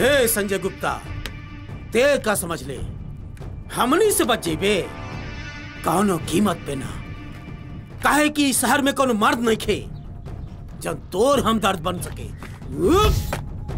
हे संजय गुप्ता ते का समझ ले हमनी से बच जेबे कौनो कीमत पे ना काहे कि इस शहर में कोनो मर्द नहीं खे जब तोर हमदर्द बन सके उफ!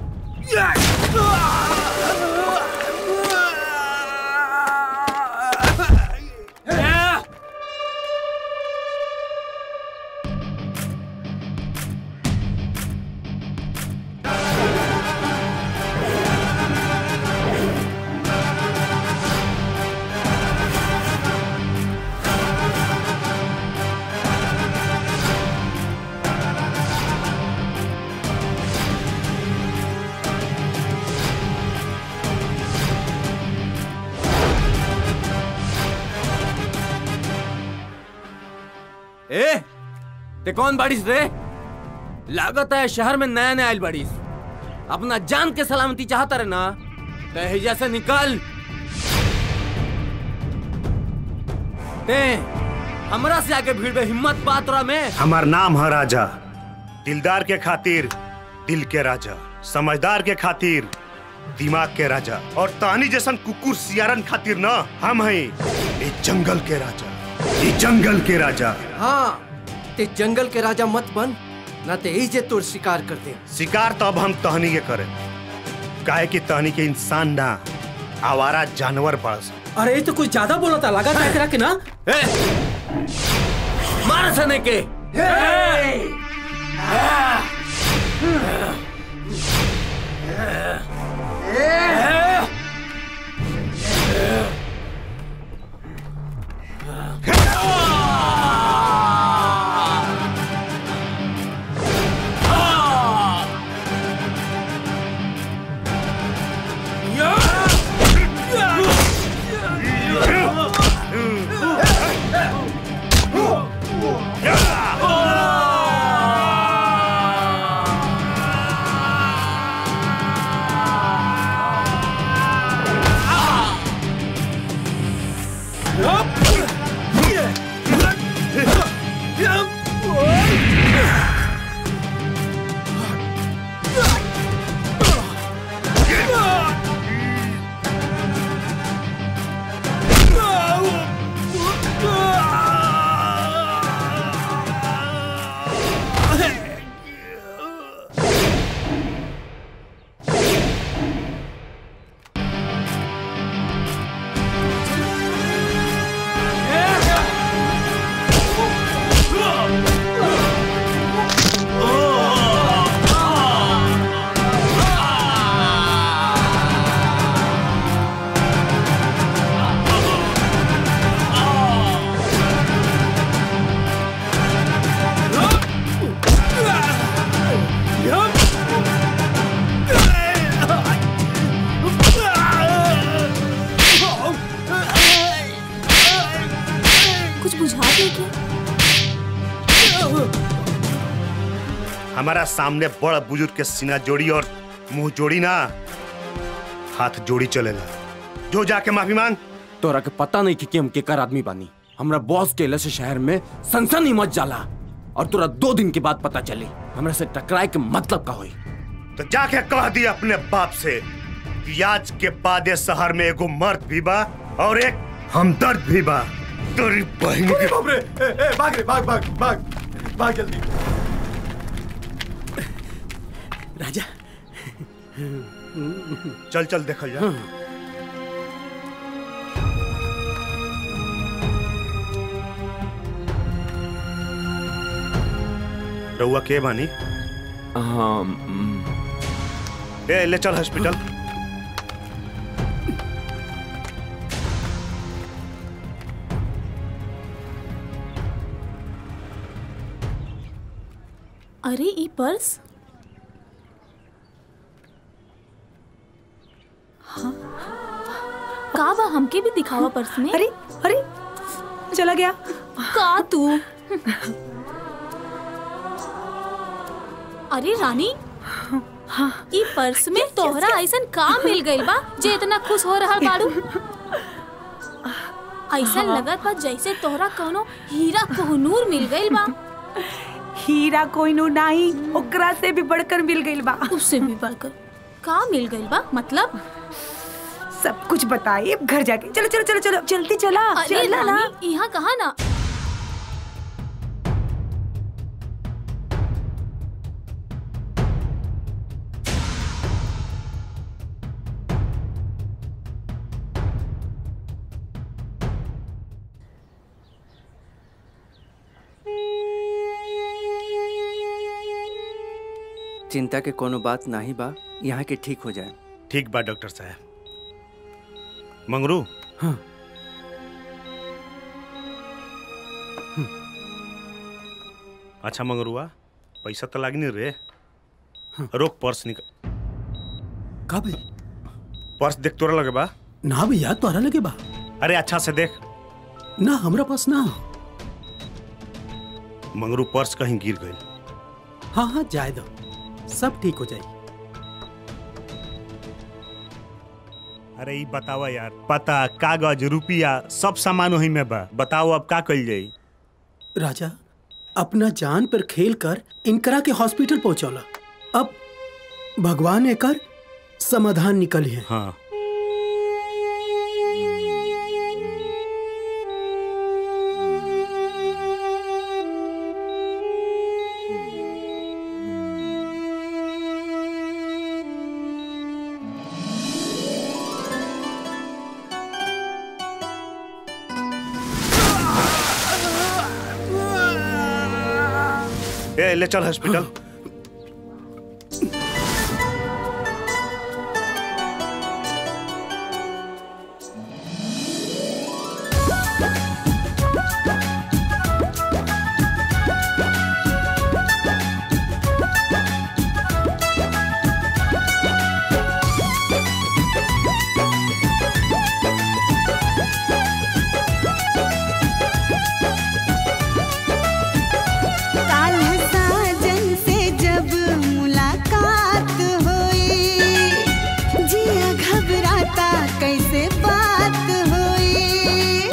ए ते कौन बाड़ीस रे लागत है शहर में नया नया आयल बाड़ीस अपना जान के सलामती चाहता रहे ना ते हिजा से निकल ते हमरा से आगे भीड़ में हिम्मत बात रहा में हमार नाम है राजा दिलदार के खातिर दिल के राजा समझदार के खातिर दिमाग के राजा और तानी जैसन कुकुर सियारन खातिर ना हम हैं ये जंगल के राजा ये जंगल के राजा हाँ ते जंगल के राजा मत बन ना ते ही जे तोर शिकार कर दे शिकार तो अब हम तहनी के करें काहे कि तहनी के इंसान ना आवारा जानवर बड़स अरे ये तो कुछ ज्यादा बोला था लगा टकरा के ना ए, मार सने के कुछ बुझा दे क्या हमारा सामने बड़ बुजुर्ग के सीना जोड़ी और मुंह जोड़ी ना हाथ जोड़ी चलेला जो जाके माफी मांग तोरा के पता नहीं कि, कि हम केकर आदमी बानी हमरा बॉस के लसे शहर में सनसनी मच जाला और तोरा दो दिन के बाद पता चली हमरा से टकराए के मतलब का होई तो जाके कह दी अपने बाप से कि आज के बाद ये शहर में एगो मर्द भी बा और एक हमदर्द भी बा तेरी बहन के बाप रे ए, ए, भाग रे भाग भाग भाग भाग जल्दी राजा चल चल देखल जा रउआ के बानी हाँ ए ले चल हॉस्पिटल अरे ई पर्स हाँ का बा हमके भी दिखावा पर्स में अरे अरे चला गया का तू अरे रानी ई पर्स में तोहरा ऐसन का मिल गइल बा जे इतना खुश हो रहा बाड़ू ऐसन लगत बा जैसे तोहरा कोनो हीरा कोहनूर मिल गइल बा हीरा कोई नो नहीं ओकरा से भी बढ़कर मिल गइल बा उससे भी बढ़कर का मिल गइल बा मतलब सब कुछ बताइए अब घर जाके चलो चलो चलो चलो जल्दी चला अरे चला ना रानी यहाँ कहा ना चिंता के कोनो बात नाही बा यहाँ के ठीक हो जाए ठीक बा डॉक्टर साहब मंगरू हाँ अच्छा मंगरुआ पैसा तो लागनी रे रोक पर्स निकल का भाई पर्स देख तोरा लगे बा ना भैया तोहरा लगे बा अरे अच्छा से देख ना हमरा पास ना मंगरू पर्स कहीं गिर गई हाँ हाँ जाए दो सब ठीक हो जाए अरे ई बतावा यार पता कागज रुपया सब सामान वही में बा बताओ अब का कइल जाई राजा अपना जान पर खेल कर इनकरा के हॉस्पिटल पहुंचौला अब भगवान एकर समाधान निकली है हाँ ए ले चल हॉस्पिटल काल साजन से जब मुलाकात हुई जिया घबराता कैसे बात हुई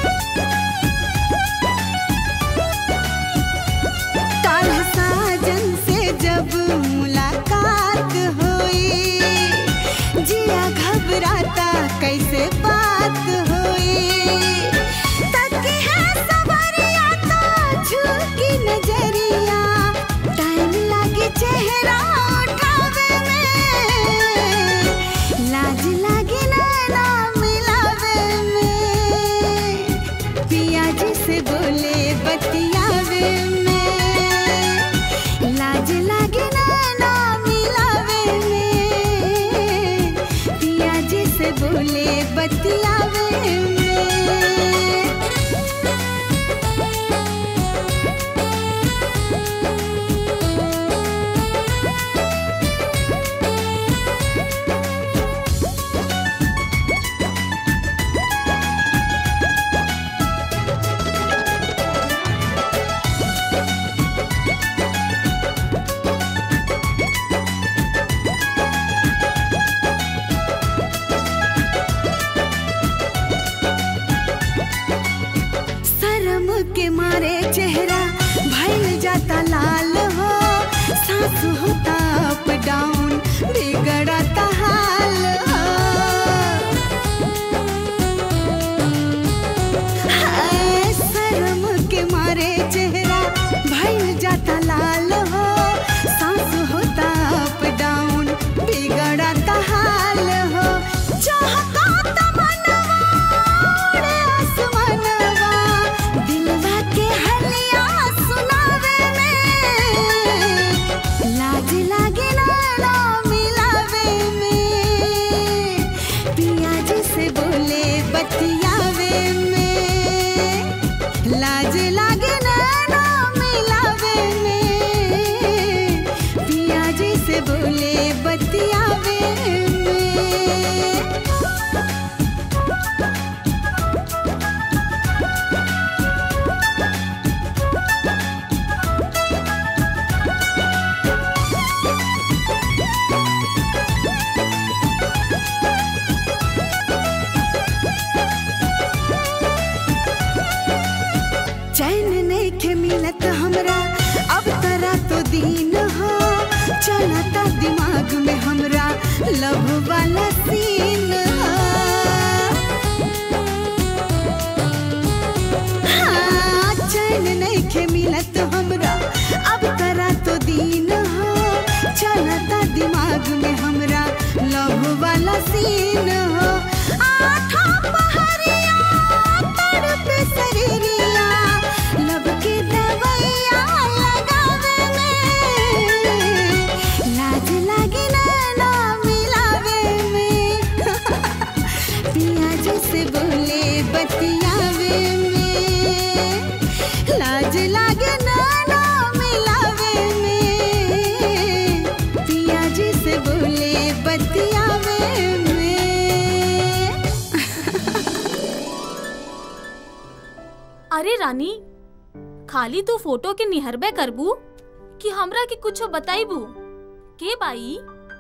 काल साजन से जब मुलाकात हुई जिया घबराता कैसे बात हुई तक है सवरिया तो झुकी नजरिया टाइम लागे चेहरा उठावे में लाज लागे नैना मिलावे में पिया जी से बोले बतियावे में लाज लागे नैना मिलावे में पिया जी से बोले बतियावे में शर्म के मारे चेहरा भइल जाता लाल हो सांस होता अप डाउन बिगड़ता हाल हो हाय, शर्म के मारे चेहरा भइल जाता लाल हो सांस होता अप डाउन बिगड़ता हाल हो चाहता तमन्ना उड़े आसमानवा दिलवा के हलिया सुनावे में लाज लागे ना मिलावे में पिया जी से बोले बतियावे में लाज लागे ना मिलावे में पिया जी से बोले बतियावे में चैन नहीं के मिलत हमरा अब तरा तो दीन हो चलता दिमाग में हमरा लव वाला सीन हो हाँ, चैन नइखे मिलत हमरा अब करा तो दीन हो चलता दिमाग में हमरा लव वाला सीन हो आठा पहरिया तड़पे शरीरिया लब के दवैया लगावे में लाज लागे ना मिलावे में पिया जैसे बोले बतियावे में लाज लागे ना ना मिलावे में पिया जैसे बोले बतियावे में अरे रानी खाली तू फोटो के निहरबे करबू कि हमरा के कुछो बताइबू के बाई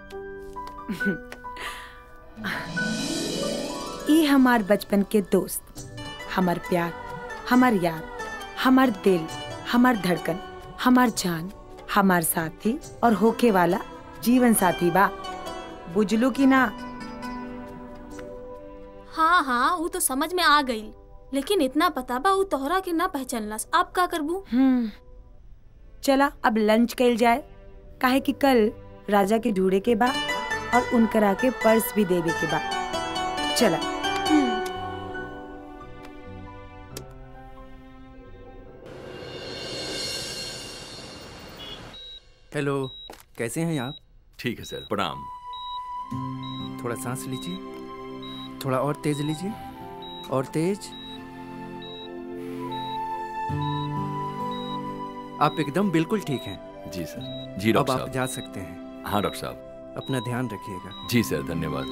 ये हमार बचपन के दोस्त हमार प्यार हमार याद हमार दिल हमार धड़कन हमार जान हमार साथी और होके वाला जीवन साथी बा बुझलू की ना हाँ हाँ वो तो समझ में आ गई लेकिन इतना पता बा वो तोहरा के ना पहचानलस आप का करबू हम्म चला अब लंच कल जाए काहे कि कल राजा के ढूंढे के बा और उनकरा के पर्स भी देवे के बा चला हेलो कैसे हैं आप ठीक है सर प्रणाम थोड़ा सांस लीजिए थोड़ा और तेज लीजिए और तेज आप एकदम बिल्कुल ठीक हैं जी सर जी अब डॉक्टर आप साहब जा सकते हैं हाँ डॉक्टर साहब अपना ध्यान रखिएगा जी सर धन्यवाद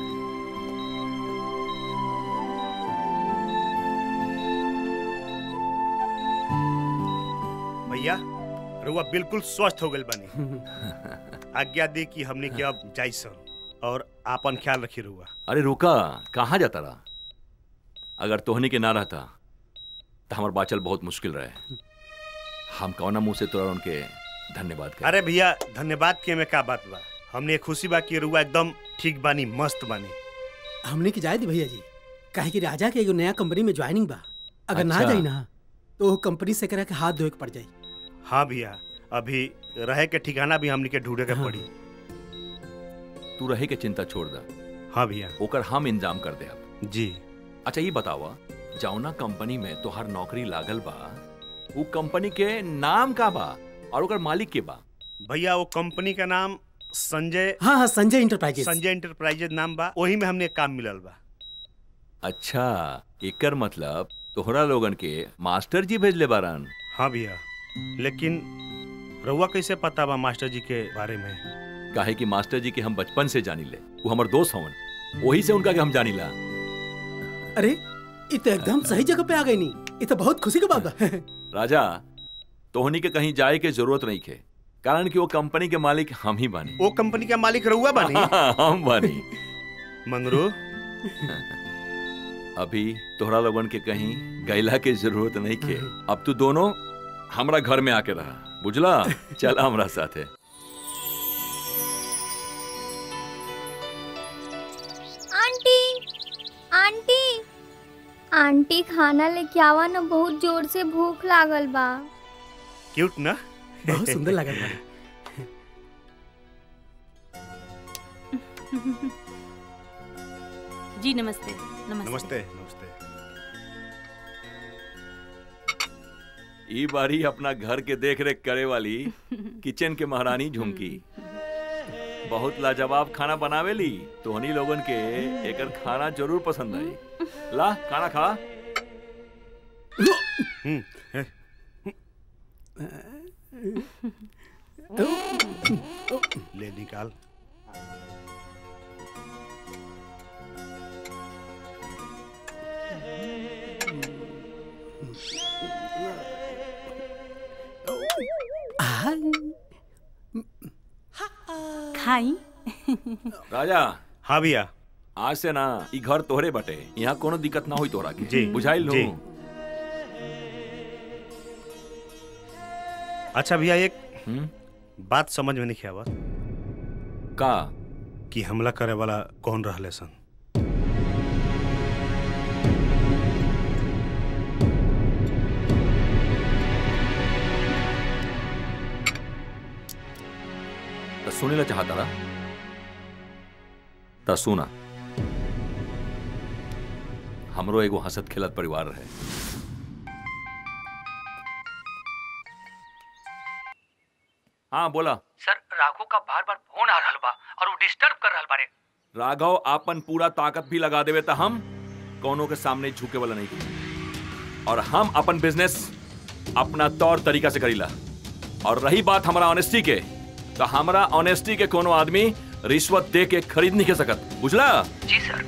भैया रुआ बिल्कुल स्वस्थ हो गए बनी आज्ञा दे कि हमने के अब जाइसन और आपन ख्याल रखी रुआ अरे रुका कहाँ जाता रहा अगर तोहनी के ना रहता तो हमार बाचल बहुत मुश्किल रहे हम कौना मुंह से तोरा उनके धन्यवाद कर अरे भैया धन्यवाद के में का बात बा हमने खुशी बा कि रुआ एकदम ठीक बानी मस्त बानी हमने की जाए दी भैया जी काहे कि राजा के एगो नया कंपनी में ज्वाइनिंग बा अगर ना अच्छा। जाई ना तो वो कंपनी से करा के हाथ धोए के पड़ जाई हाँ भैया अभी रहे के ठिकाना भी हमने के ढूंढे के पड़ी तू रहे के चिंता छोड़ दा हाँ भैया ओकर हम इंतजाम कर दे अब जी अच्छा ये बतावा जौना कंपनी में तोहार नौकरी लागल बा वो कंपनी के नाम का बा और ओकर मालिक के बा भैया वो कंपनी का नाम संजय हाँ हाँ संजय इंटरप्राइजेस संजय इंटरप्राइजेज नाम बा वही में हमने काम मिलल बा अच्छा एकर मतलब तोहरा लोगन के मास्टर जी भेजले बारन हाँ भैया लेकिन रउआ कैसे पता बा मास्टर जी के बारे में काहे कि मास्टर जी के हम बचपन से जानी ले वो हमार दोस्त हवन वही से उनका के हम जानी ला अरे ये तो एकदम सही जगह पे आ गई नी ये तो बहुत खुशी की बात बा राजा तोहनी के कहीं जाए के जरूरत नहीं खे कारण कि वो कंपनी के मालिक हम ही बानी वो कंपनी का मालिक रउआ बानी हम बानी मंगरू अभी तोहरा लोगन के कहीं गैला के जरूरत नहीं खे अब तू दोनों हमरा घर में आके रहा बुझला चल हमरा साथे आंटी आंटी आंटी खाना लेके आवा ना बहुत जोर से भूख लागल बा क्यूट ना बहुत सुंदर लगल बा जी नमस्ते नमस्ते नमस्ते नमस्ते ई बारी अपना घर के देख रेख करे वाली किचन के महारानी झुमकी बहुत लाजवाब खाना बनावेली तोहनी लोगन के एकर खाना जरूर पसंद आई ला खाना खा ले निकाल खाई राजा हाँ भैया आज से ना ई घर तोहरे बटे यहाँ कोनो दिक्कत ना हुई तोहरा के जी, बुझाइल लो जी। अच्छा भैया एक बात समझ में नहीं आवत का कि हमला करे वाला कौन रहले सन तो सुने ला चाहता रहा तो सुना हमरो एगो हंसत खेलत परिवार रहे हाँ बोला सर राघव का बार बार फोन आ रहा बा और वो डिस्टर्ब कर रहा बारे राघव आपन पूरा ताकत भी लगा देवे तो हम कौनों के सामने झुके वाला नहीं और हम अपन बिजनेस अपना तौर तरीका से करीला और रही बात हमारा ऑनेस्टी के तो हमारा ऑनेस्टी के कोनो आदमी रिश्वत दे के खरीद नहीं के सकत बुझला जी सर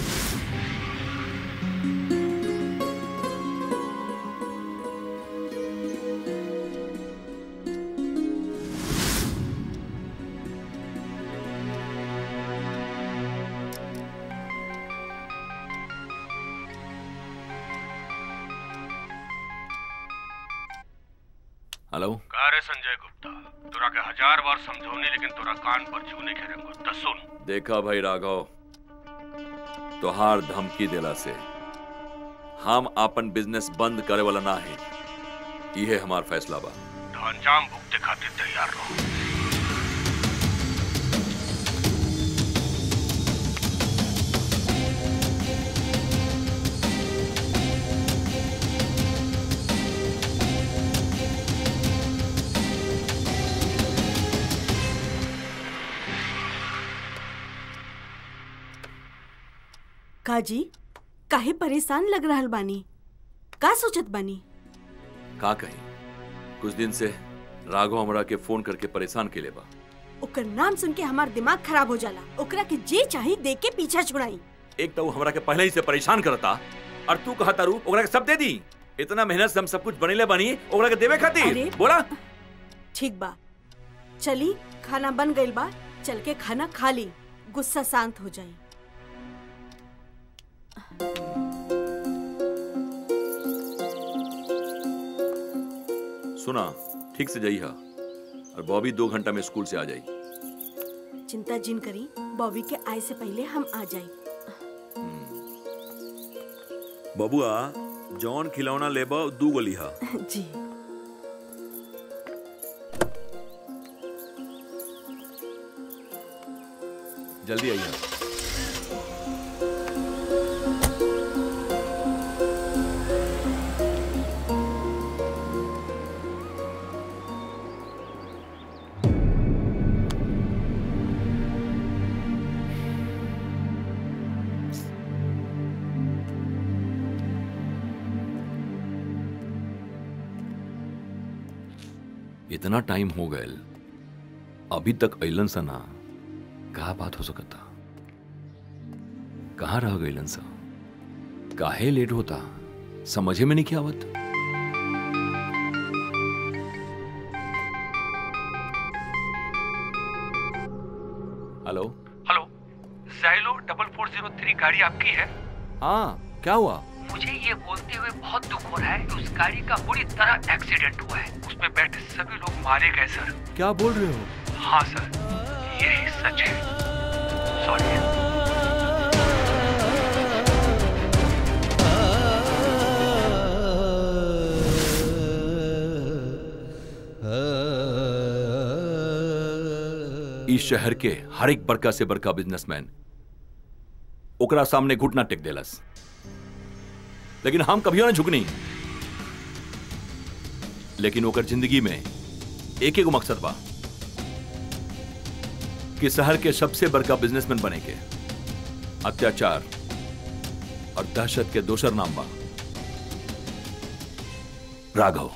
हेलो का रे संजय गुप्ता तोरा के हजार बार समझौनी लेकिन तोरा कान पर छूने के रंगो तो सुन देखा भाई राघव तोहार धमकी देला से हम अपन बिजनेस बंद करे वाला ना है ये हमार फैसला बा तो अंजाम भुगते खातिर तैयार रहो काजी काहे परेशान लग रहल बानी का सोचत बानी का कही कुछ दिन से राघव हमरा के फोन करके परेशान के ले बा ओकर नाम सुन के हमार दिमाग खराब हो जाला ओकरा के जे चाही दे के पीछा छुड़ाई एक तो वो हमरा के पहले ही से परेशान करता और तू कहता रू ओकरा के सब दे दी इतना मेहनत से हम सब कुछ बनेले बनी ओकरा के देवे खातिर अरे। बोला ठीक बा चली खाना बन गइल बा चल के खाना खा ली गुस्सा शांत हो जाई सुना ठीक से जाइए और बॉबी दो घंटा में स्कूल से आ जाई चिंता जिन करी बॉबी के आए से पहले हम आ जाई बबुआ जौन खिलौना लेबा दू गो लिहा जी जल्दी आइए इतना टाइम हो गए अभी तक अलन सा ना कहा बात हो सकता कहाँ रह गईलन सा काहे लेट होता समझे में नहीं क्या आवत hello hello Xylo double four zero three गाड़ी आपकी है हाँ क्या हुआ मुझे ये बोलते हुए बहुत दुख हो रहा है कि उस गाड़ी का बुरी तरह एक्सीडेंट हुआ है उसमें बैठे सभी लोग मारे गए सर क्या बोल रहे हो हाँ सर यही सच है सॉरी इस शहर के हर एक बड़का से बड़का बिजनेसमैन ओकरा सामने घुटना टेक देलस लेकिन हम कभियो ना झुकनी लेकिन ओकर जिंदगी में एक एक मकसद बा कि शहर के सबसे बड़का बिजनेसमैन बने के अत्याचार और दहशत के दोसर नाम बा राघव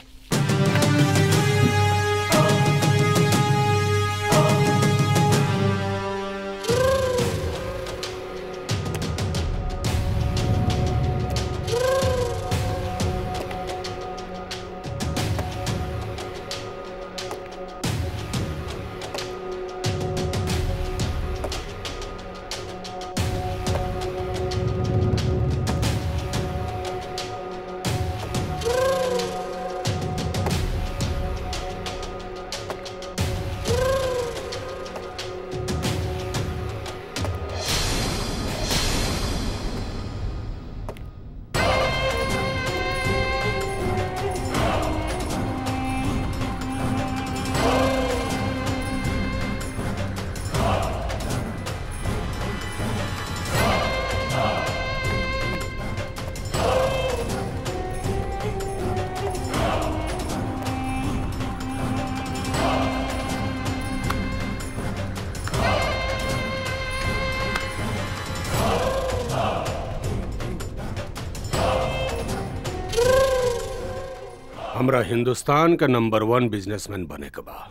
हमरा हिंदुस्तान का नंबर वन बिजनेसमैन बने के बा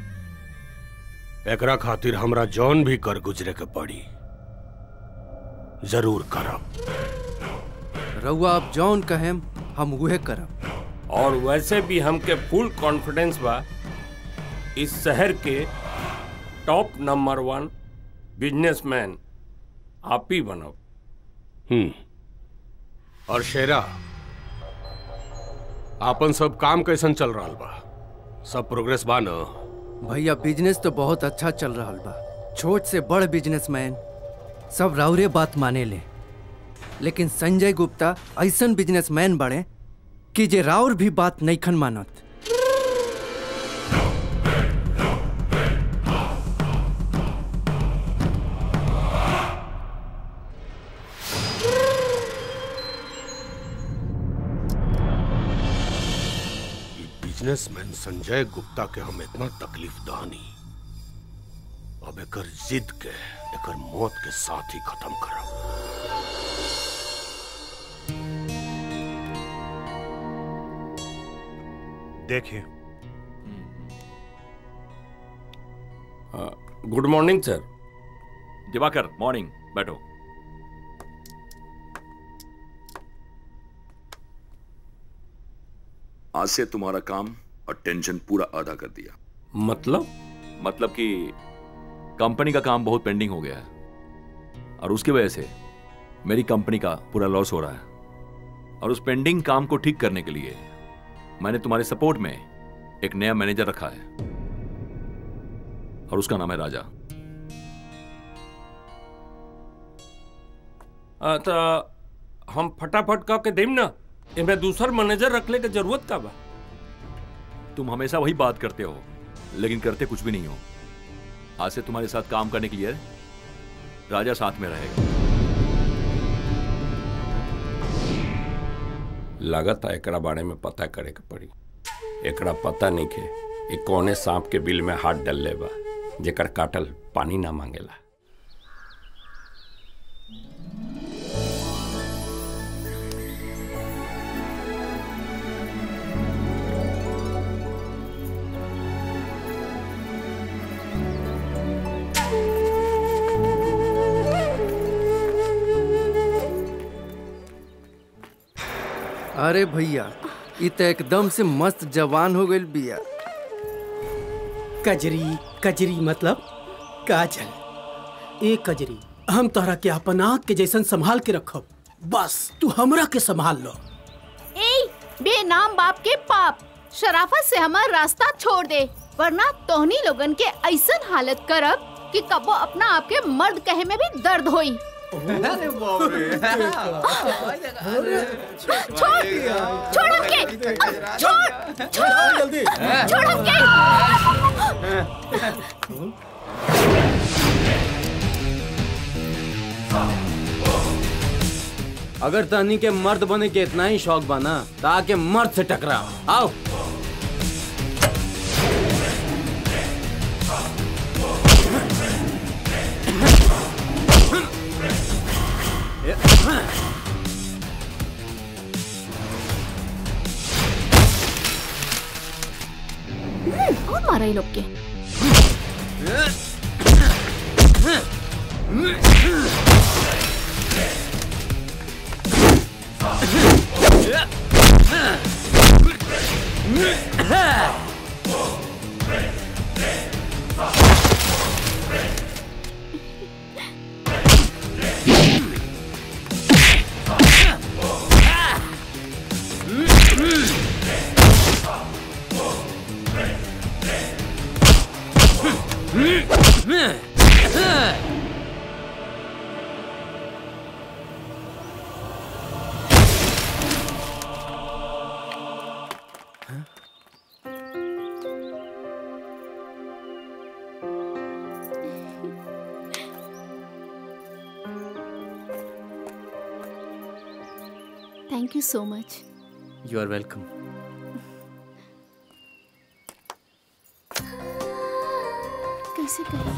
एकरा खातिर हमरा जौन भी कर गुजरे के पड़ी जरूर करब रउआ आप जौन कहेम हम उहे करब और वैसे भी हमके फुल कॉन्फिडेंस बा इस शहर के टॉप नंबर वन बिजनेसमैन आप ही बनब हम्म और शेरा आपन सब काम कैसन चल रहा बा सब प्रोग्रेस बा न भैया बिजनेस तो बहुत अच्छा चल रहा बा छोट से बड़ बिजनेसमैन सब राउरे बात माने ले लेकिन संजय गुप्ता ऐसन बिजनेसमैन बड़े कि जे राउर भी बात नईखन मानत बिजनेसमैन संजय गुप्ता के हम इतना तकलीफ दानी अब एकर जिद के एकर मौत के साथ ही खत्म करब देखिए good morning sir Diwakar morning बैठो आज से तुम्हारा काम और टेंशन पूरा आधा कर दिया मतलब मतलब कि कंपनी का काम बहुत पेंडिंग हो गया है और उसकी वजह से मेरी कंपनी का पूरा लॉस हो रहा है और उस पेंडिंग काम को ठीक करने के लिए मैंने तुम्हारे सपोर्ट में एक नया मैनेजर रखा है और उसका नाम है राजा आ, तो हम फटाफट कह के देम ना इनमें दूसर मैनेजर रखने की जरूरत का बा तुम हमेशा वही बात करते हो लेकिन करते कुछ भी नहीं हो आज से तुम्हारे साथ काम करने के लिए राजा साथ में रहेगा लागत है एकरा बारे में पता करे के पड़ी एकरा पता नहीं के ये कौने सांप के बिल में हाथ डल ले बा जेकर काटल पानी ना मांगेला अरे भैया इ त एकदम से मस्त जवान हो गइल बिया कजरी कजरी मतलब काजल ए कजरी हम तोहरा के अपन आँख के जैसन संभाल के रखब बस तू हमरा के संभाल लो ए बेनाम बाप के पाप शराफत से हमार रास्ता छोड़ दे वरना तोहनी लोगन के ऐसन हालत करब कि कबो अपना आप के मर्द कहे में भी दर्द होई अरे बाप रे छोड़ छोड़ हमके छोड़ छोड़ जल्दी छोड़ हमके अगर तहनी के मर्द बने के इतना ही शौक बना तो आके मर्द से टकरा आओ हम्म, और मारा ये लोग के thank you so much you R welcome कैसे करें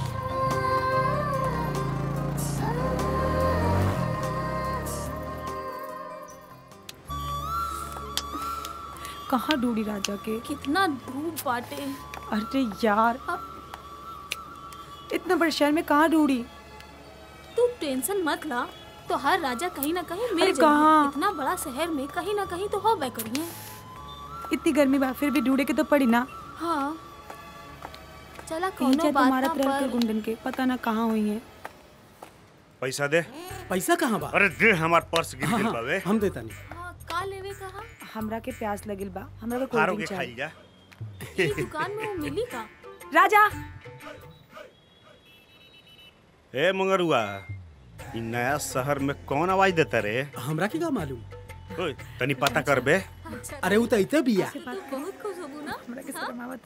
कहाँ ढूंढी राजा के कितना धूप बाटे अरे यार इतना बड़े शहर में कहाँ ढूंढी तू टेंशन मत ला तो हर राजा कहीं ना कहीं मिल अरे जाएगी कहाँ? इतना बड़ा शहर में कहीं ना कहीं तो हो बे करिए इतनी गर्मी बा फिर भी ढूंढे के तो पड़ी ना हाँ चला कहीं कोनो जाए तो बात मारत ना रह के पर गुंडन के पता ना कहाँ हुई है पैसा दे पैसा कहाँ बा अरे दे हमार पर्स गिर हाँ, गेल हाँ, बावे हम देता नहीं का लेवे कहा हमरा के प्यास लगिल बा हमरा के फारो कोल्ड के ड्रिंक खाई चाहिए जा ये दुकान में वो मिली का राजा ए मंगरुआ इ नया शहर में कौन आवाज देता रे हमरा के का मालूम ओए तनी पता करबे अरे वो तो इते बिया बहुत खुश होबू ना हमरा के शर्म आवता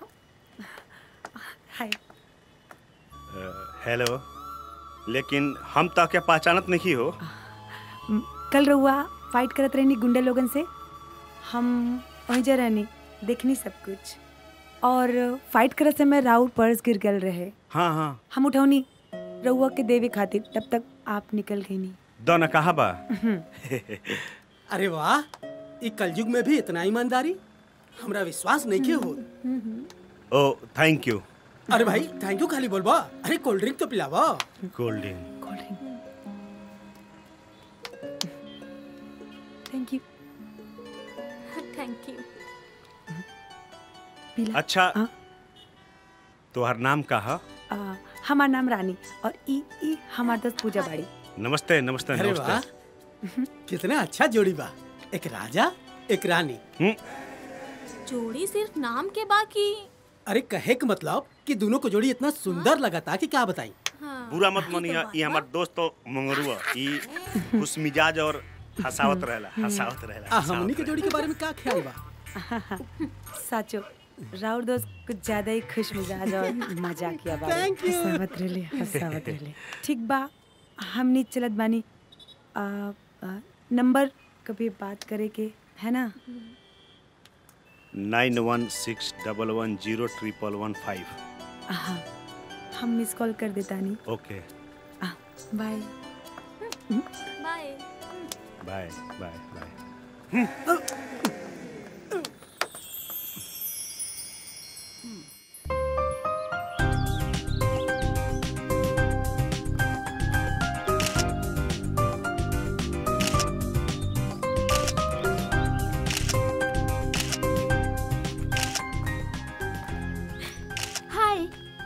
हाय अ, हेलो लेकिन हम तो के पहचानत नहीं हो म, कल रहुआ फाइट करत रहनी गुंडे लोगन से हम वहीं जा रहनी देखनी सब कुछ और फाइट करत समय राउर पर्स गिर गल रहे हाँ हाँ हम उठौनी रहुआ के देवे खातिर तब तक आप निकल गई नी दो न कहा बा अरे वाह ई कलयुग में भी इतना ईमानदारी हमरा विश्वास नहीं के हो ओ थैंक यू अरे भाई थैंक यू खाली बोलबा अरे कोल्ड ड्रिंक तो पिलावा cold drink thank you thank you अच्छा तोहर नाम का है आ, हमार नाम रानी और ई ई हमार दोस्त पूजा बाड़ी नमस्ते नमस्ते अरे वाह नमस्ते कितना अच्छा जोड़ी बा एक राजा एक रानी जोड़ी सिर्फ नाम के बाकी अरे कहे के मतलब कि दोनों को जोड़ी इतना सुंदर लगा था कि क्या बताई बुरा मत मानिए ये हमार दोस्त तो मंगरुआ ई खुश मिजाज और हंसावत रहेला हंसावत रहेला आ, हमनी के हंसावत जोड़ी के बारे में क्या ख्याल बा साचो राउर दोस्त कुछ ज्यादा ही खुश मिजाज और मजाकिया बाड़ी Thank you. हंसावत रहले हंसावत रहले ठीक बा हमनी चलत बानी आ, आ, नंबर कभी बात करे के है ना nine one six double one zero triple one five हाँ हम मिस कॉल कर देता नहीं okay bye bye bye bye bye hi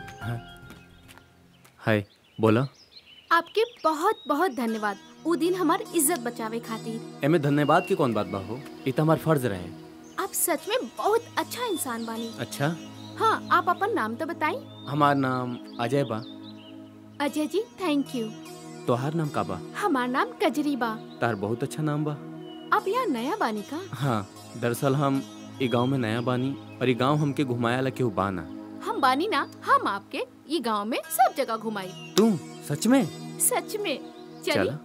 hi बोला आपके बहुत बहुत धन्यवाद उ दिन हमार इज्जत बचावे खातिर एमे धन्यवाद की कौन बात बा हो ई तो हमार फर्ज रहे आप सच में बहुत अच्छा इंसान बानी अच्छा हाँ आप अपन नाम तो बताई हमार नाम अजय बा अजय जी थैंक यू तोहार नाम का बा हमार नाम कजरी बा तार बहुत अच्छा नाम बा आप यहाँ नया बानी का हाँ दरअसल हम ई गांव में नया बानी और ई गांव हमके घुमाया ला केहू बाना हम बानी ना हम आपके ये गांव में सब जगह घुमाई तू सच में सच में चलिए चला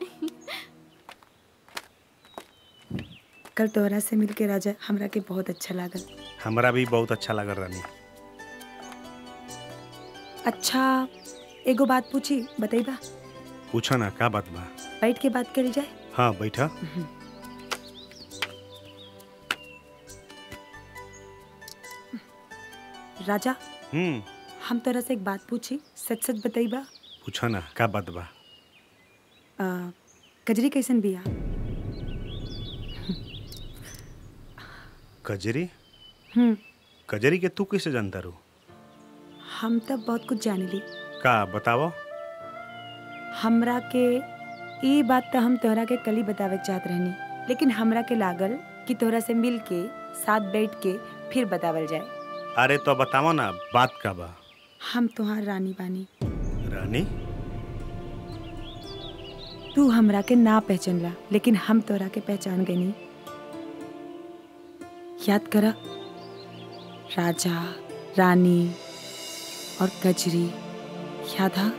कल तोहरा से मिलके राजा हमरा के बहुत अच्छा लागल हमरा भी बहुत अच्छा लगा रानी अच्छा एगो बात पूछी बताइबा पूछो ना का बात बा बैठ के बात करी जाए हाँ बैठा राजा हम्म हम तोरा से एक बात पूछी सच सच बताइबा पूछो ना का बात बा आ, कजरी कैसन बिया कजरी हम्म कजरी के तू कैसे जानता रू हम तब बहुत कुछ जानेली का बतावो हमरा के ई बात तो हम तोहरा के कल ही बतावे के चाहत रहनी लेकिन हमरा के लागल कि तोहरा से मिल के साथ बैठ के फिर बतावल जाए अरे तो बतावो ना बात का बा हम तुहार रानी बानी रानी तू हमरा के ना पहचानला लेकिन हम तोरा के पहचान गनी याद करा राजा रानी और कजरी याद हा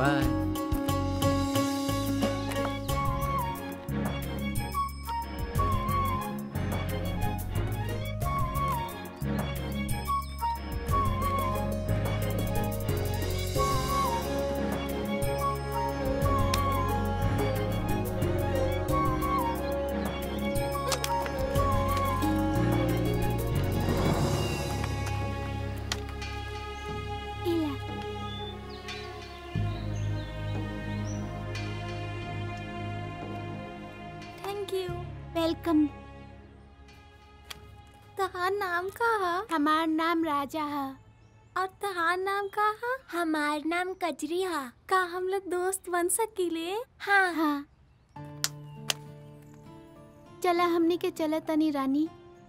बाय थैंक यू वेलकम तहार नाम का है हमार नाम राजा है और तहार नाम का है हमार नाम कजरी है का हम लोग दोस्त बन सकीले हाँ हाँ चला हमने के चला तनी रानी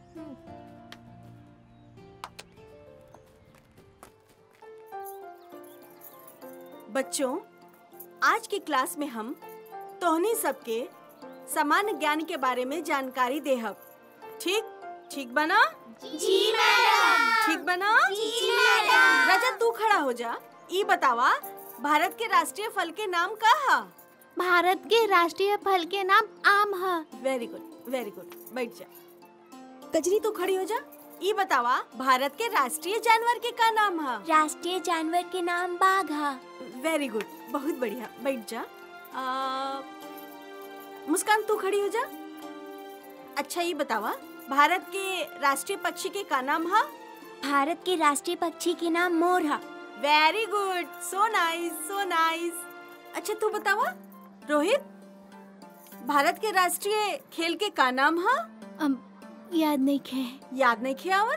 बच्चों आज की क्लास में हम तोहनी सबके सामान्य ज्ञान के बारे में जानकारी देहब ठीक ठीक बना जी मैडम ठीक बना जी मैडम राजा तू खड़ा हो जा ई बतावा भारत के राष्ट्रीय फल के नाम का है भारत के राष्ट्रीय फल के नाम आम है वेरी गुड वेरी गुड बैठ जा कजरी तू खड़ी हो जा ई बतावा भारत के राष्ट्रीय जानवर के का नाम है राष्ट्रीय जानवर के नाम बाघ है वेरी गुड बहुत बढ़िया बैठ जा आ, मुस्कान तू खड़ी हो जा अच्छा ये बतावा भारत के राष्ट्रीय पक्षी के का नाम है भारत के राष्ट्रीय पक्षी के नाम मोर है very good so nice so nice अच्छा तू बतावा रोहित भारत के राष्ट्रीय खेल के का नाम है याद नहीं खे याद नहीं खे आवत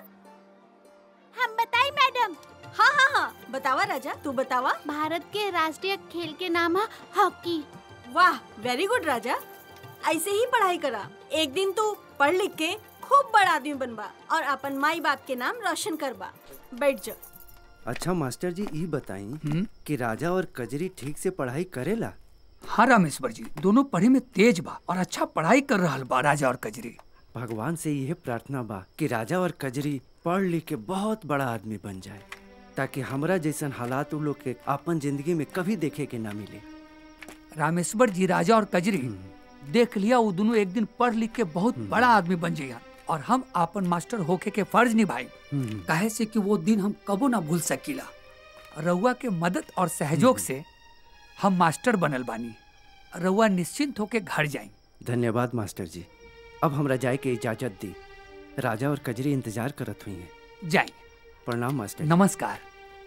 हम बताई मैडम हाँ हाँ हाँ बतावा राजा तू बतावा भारत के राष्ट्रीय खेल के नाम है हॉकी वाह वेरी गुड राजा ऐसे ही पढ़ाई करा एक दिन तू पढ़ लिख के खूब बड़ा आदमी बनबा और अपन माई बाप के नाम रोशन करबा बैठ जा अच्छा मास्टर जी ई बताई कि राजा और कजरी ठीक से पढ़ाई करेला हाँ रामेश्वर जी दोनों पढ़े में तेज बा और अच्छा पढ़ाई कर रहा बा राजा और कजरी भगवान से यह प्रार्थना बा कि राजा और कजरी पढ़ लिख के बहुत बड़ा आदमी बन जाए ताकि हमरा जैसन हालात उ लोग के अपन जिंदगी में कभी देखे के ना मिले रामेश्वर जी राजा और कजरी देख लिया वो दोनों एक दिन पढ़ लिख के बहुत बड़ा आदमी बन जाइया और हम अपन मास्टर होके के फर्ज निभाई काहे से कि वो दिन हम कबो ना भूल सकीला रउआ के मदद और सहयोग से हम मास्टर बनल बानी रउआ निश्चिंत होके घर जाई धन्यवाद मास्टर जी अब हमरा जाए के इजाजत दी राजा और कजरी इंतजार करत हुई हैं जाई प्रणाम मास्टर जी। नमस्कार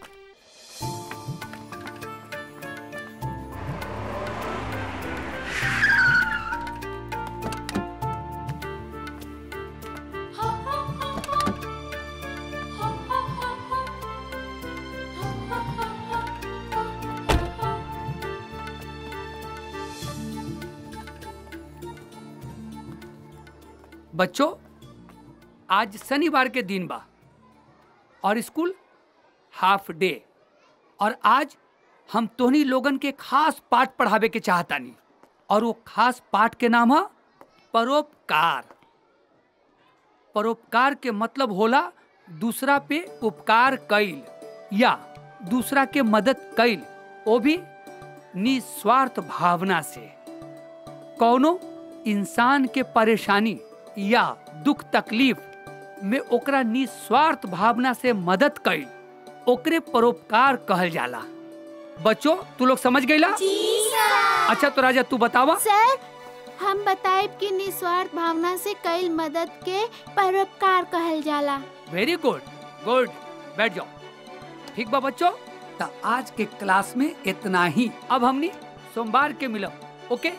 बच्चों आज शनिवार के दिन बा और स्कूल हाफ डे और आज हम तोहनी लोगन के खास पाठ पढ़ावे के चाहतानी और वो खास पाठ के नाम है परोपकार परोपकार के मतलब होला दूसरा पे उपकार कईल या दूसरा के मदद कईल वो भी निस्वार्थ भावना से कौनो इंसान के परेशानी या दुख तकलीफ में ओकरा निस्वार्थ भावना से मदद कईल ओकरे परोपकार कहल जाला बच्चों तू लोग समझ गईला अच्छा तो राजा तू बतावा सर हम बताए कि निस्वार्थ भावना से कई मदद के परोपकार कहल जाला वेरी गुड गुड बैठ जाओ ठीक बा बच्चों तो आज के क्लास में इतना ही अब हमनी सोमवार के मिलब ओके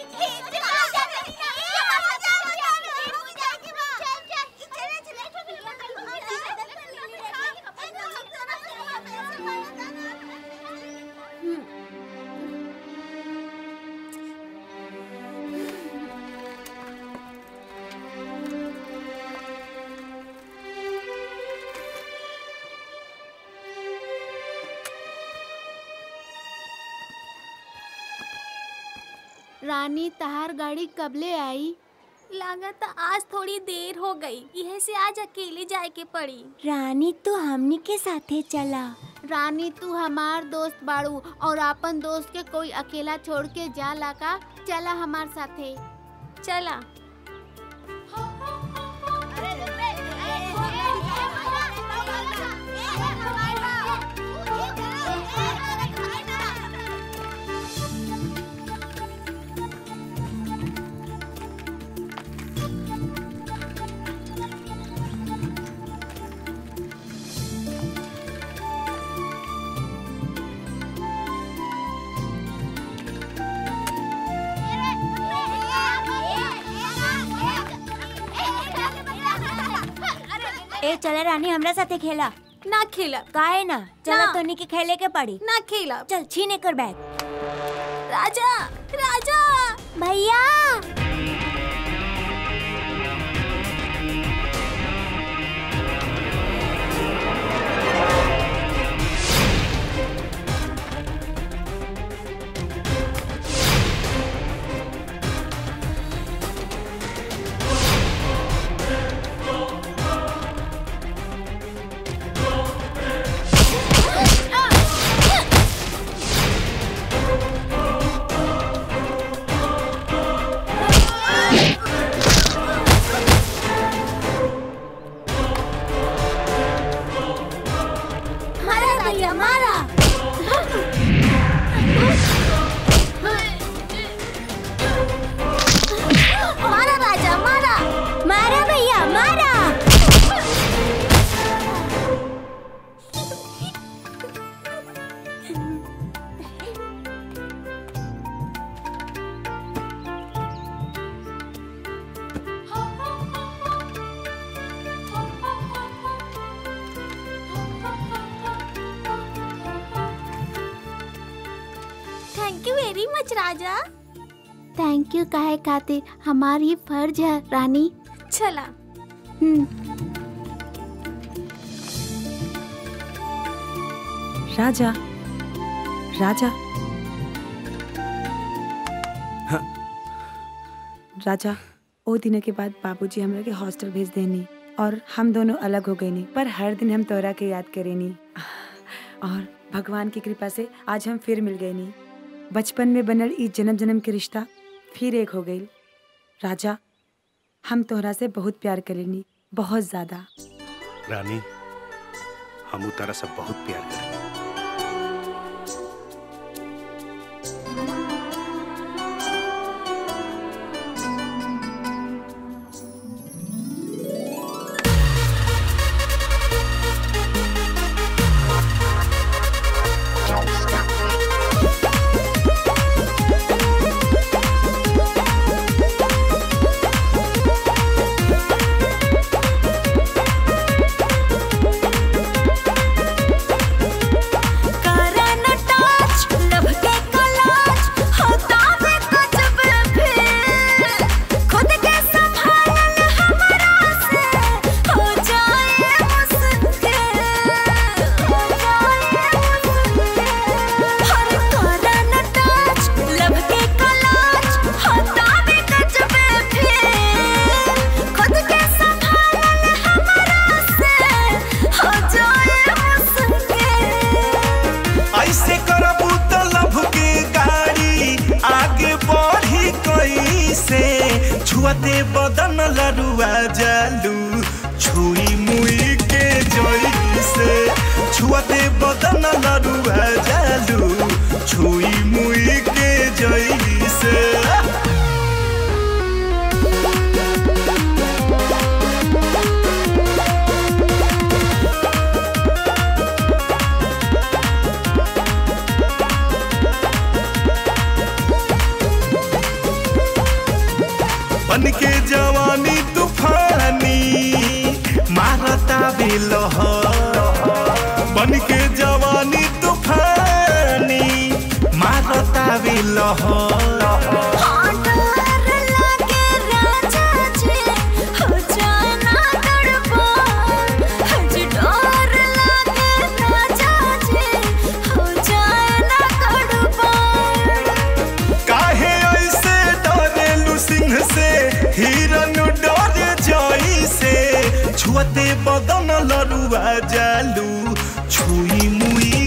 रानी तहार गाड़ी कबले आई लागत आज थोड़ी देर हो गई यह से आज अकेले जाए के पड़ी रानी तो हमनी के साथे चला रानी तू हमार दोस्त बाड़ू और अपन दोस्त के कोई अकेला छोड़ के जा का चला हमार साथे चला ए चले रानी हमरा साथे खेला ना खेला काहे ना चला ना। तोनी के खेले के पड़ी ना खेला चल छीने कर बैग राजा राजा भैया मारा भैया मारा मारा राजा मारा मारा भैया मारा थैंक यू वेरी मच राजा थैंक यू काहे खातिर हमार ये फर्ज है रानी चला राजा राजा राजा ओ दिन के बाद बाबूजी हमरा के हॉस्टल भेज देनी और हम दोनों अलग हो गए नी पर हर दिन हम तोरा के याद करेनी और भगवान की कृपा से आज हम फिर मिल गए नी बचपन में बनल ई जन्म जन्म के रिश्ता फिर एक हो गई राजा हम तोहरा से बहुत प्यार करेनी बहुत ज्यादा रानी हम तारा से बहुत प्यार करें ऐसे करबू तो लभ के गाड़ी आगे बढ़ी कैसे छुआते बदन लरुआ जालू छुई मुई के जैसे छुआते बदन लरुआ जालू छुई मुई के जैसे बन के जवानी तूफानी मारता बिलह बन के जवानी तूफानी मारता बिलह काहे ऐसे डरेलू सिंह से हिरन डरे जैसे छुअते बदन लरुआ जालू छुई मुई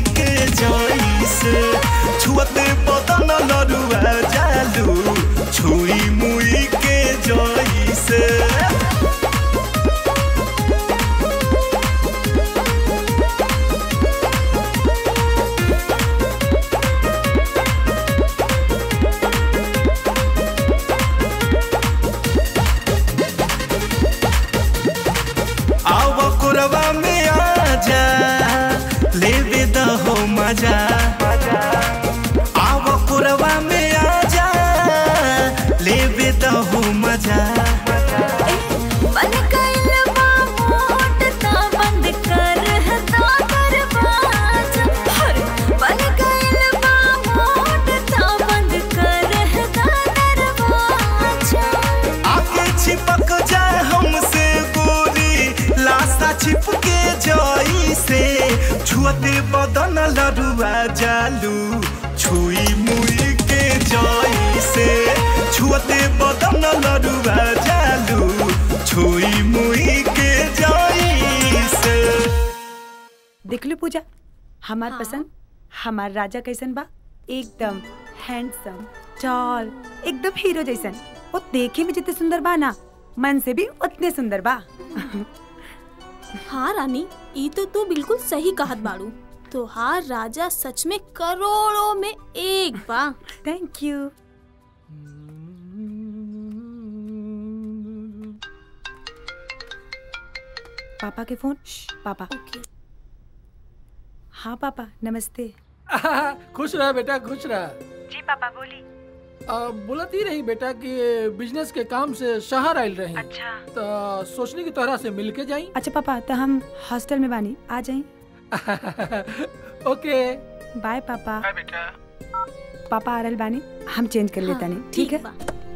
छुई मुई के जाई से छुअते बदन लड़ुआ जालू छुई मुई के जाई से देख लो पूजा हमार पसंद हमार राजा कैसन बा एकदम हैंडसम टॉल एकदम हीरो जैसन वो देखे में जितने सुंदर बा ना मन से भी उतने सुंदर बा हाँ रानी ई तो तू बिल्कुल सही कहत बाड़ू तोहार राजा सच में करोड़ों में एक बा थैंक यू पापा के फोन पापा हाँ पापा नमस्ते खुश रह बेटा खुश रह जी पापा बोली बोलत ही रही बेटा कि बिजनेस के काम से शहर आयल रही अच्छा तो सोचनी की तोहरा से मिल के जाई अच्छा पापा तो हम हॉस्टल में बानी आ जाए ओके बाय पापा बाय बेटा पापा आ रहल बानी हम चेंज कर लेता नहीं ठीक है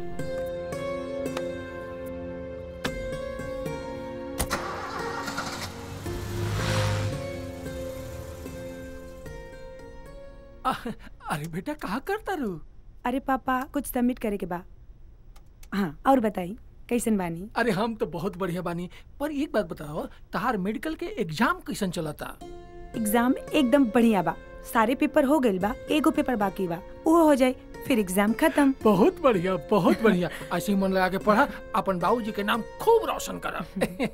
अरे बेटा कहा करता रू अरे पापा कुछ सबमिट करे के बा हाँ और बताई कैसन बानी अरे हम तो बहुत बढ़िया बानी पर एक बात बताओ तहार मेडिकल के एग्जाम कैसन चलता एग्जाम एकदम बढ़िया बा सारे पेपर हो गइल बा एगो पेपर बाकी बा वो हो जाए फिर एग्जाम खत्म बहुत बढ़िया बहुत बढ़िया ऐसे ही मन लगा के पढ़ा अपन बाबूजी के नाम खूब रोशन करा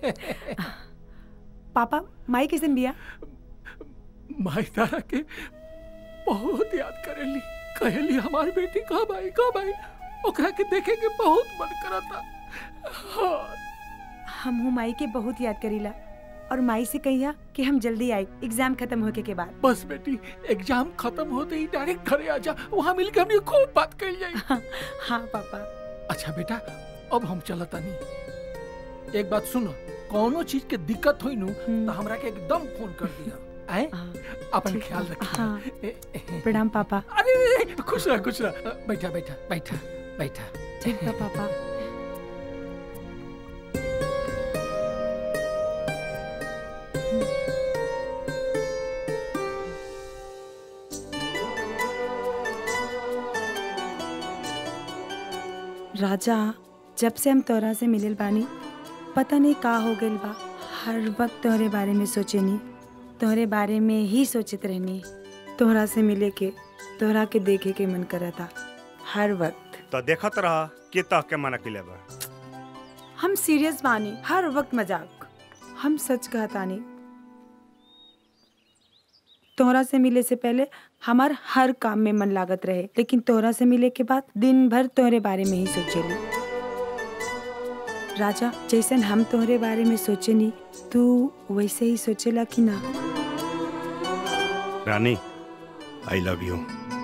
पापा माई कैसन बिया माई तारा के बहुत याद करेली कहेली हमारी बेटी कब आई कब आई ओकरा के देखे के बहुत मन करता हाँ। हम हूँ माई के बहुत याद करीला और माई से कहिया कि हम जल्दी आए एग्जाम खत्म होके के बाद बस बेटी एग्जाम खत्म होते ही डायरेक्ट घरे आ जा वहाँ मिलकर हमने खूब बात कर जाए हाँ, हाँ पापा अच्छा बेटा अब हम चलता नहीं एक बात सुनो कोनो चीज के दिक्कत हुई नु तो हमरा के एकदम फोन कर दिया आए अपन ख्याल रखिए हाँ। प्रणाम पापा अरे खुश रह खुश रह बैठा बैठा बैठा बैठा ठीक बा पापा राजा जब से हम तोरा से मिलल बानी पता नहीं का हो गइल बा हर वक्त तोहरे बारे में सोचेनी तोहरे बारे में ही सोचत रहनी तोहरा से मिले के तोहरा के देखे के मन करता हर वक्त तो देखत रहा के तह के मना के बा हम सीरियस बानी हर वक्त मजाक हम सच कहतानी तोहरा से मिले से पहले हमार हर काम में मन लागत रहे लेकिन तोहरा से मिले के बाद दिन भर तोहरे बारे में ही सोचेली राजा जैसन हम तोहरे बारे में सोचेनी तू वैसे ही सोचेला कि ना रानी आई लव यू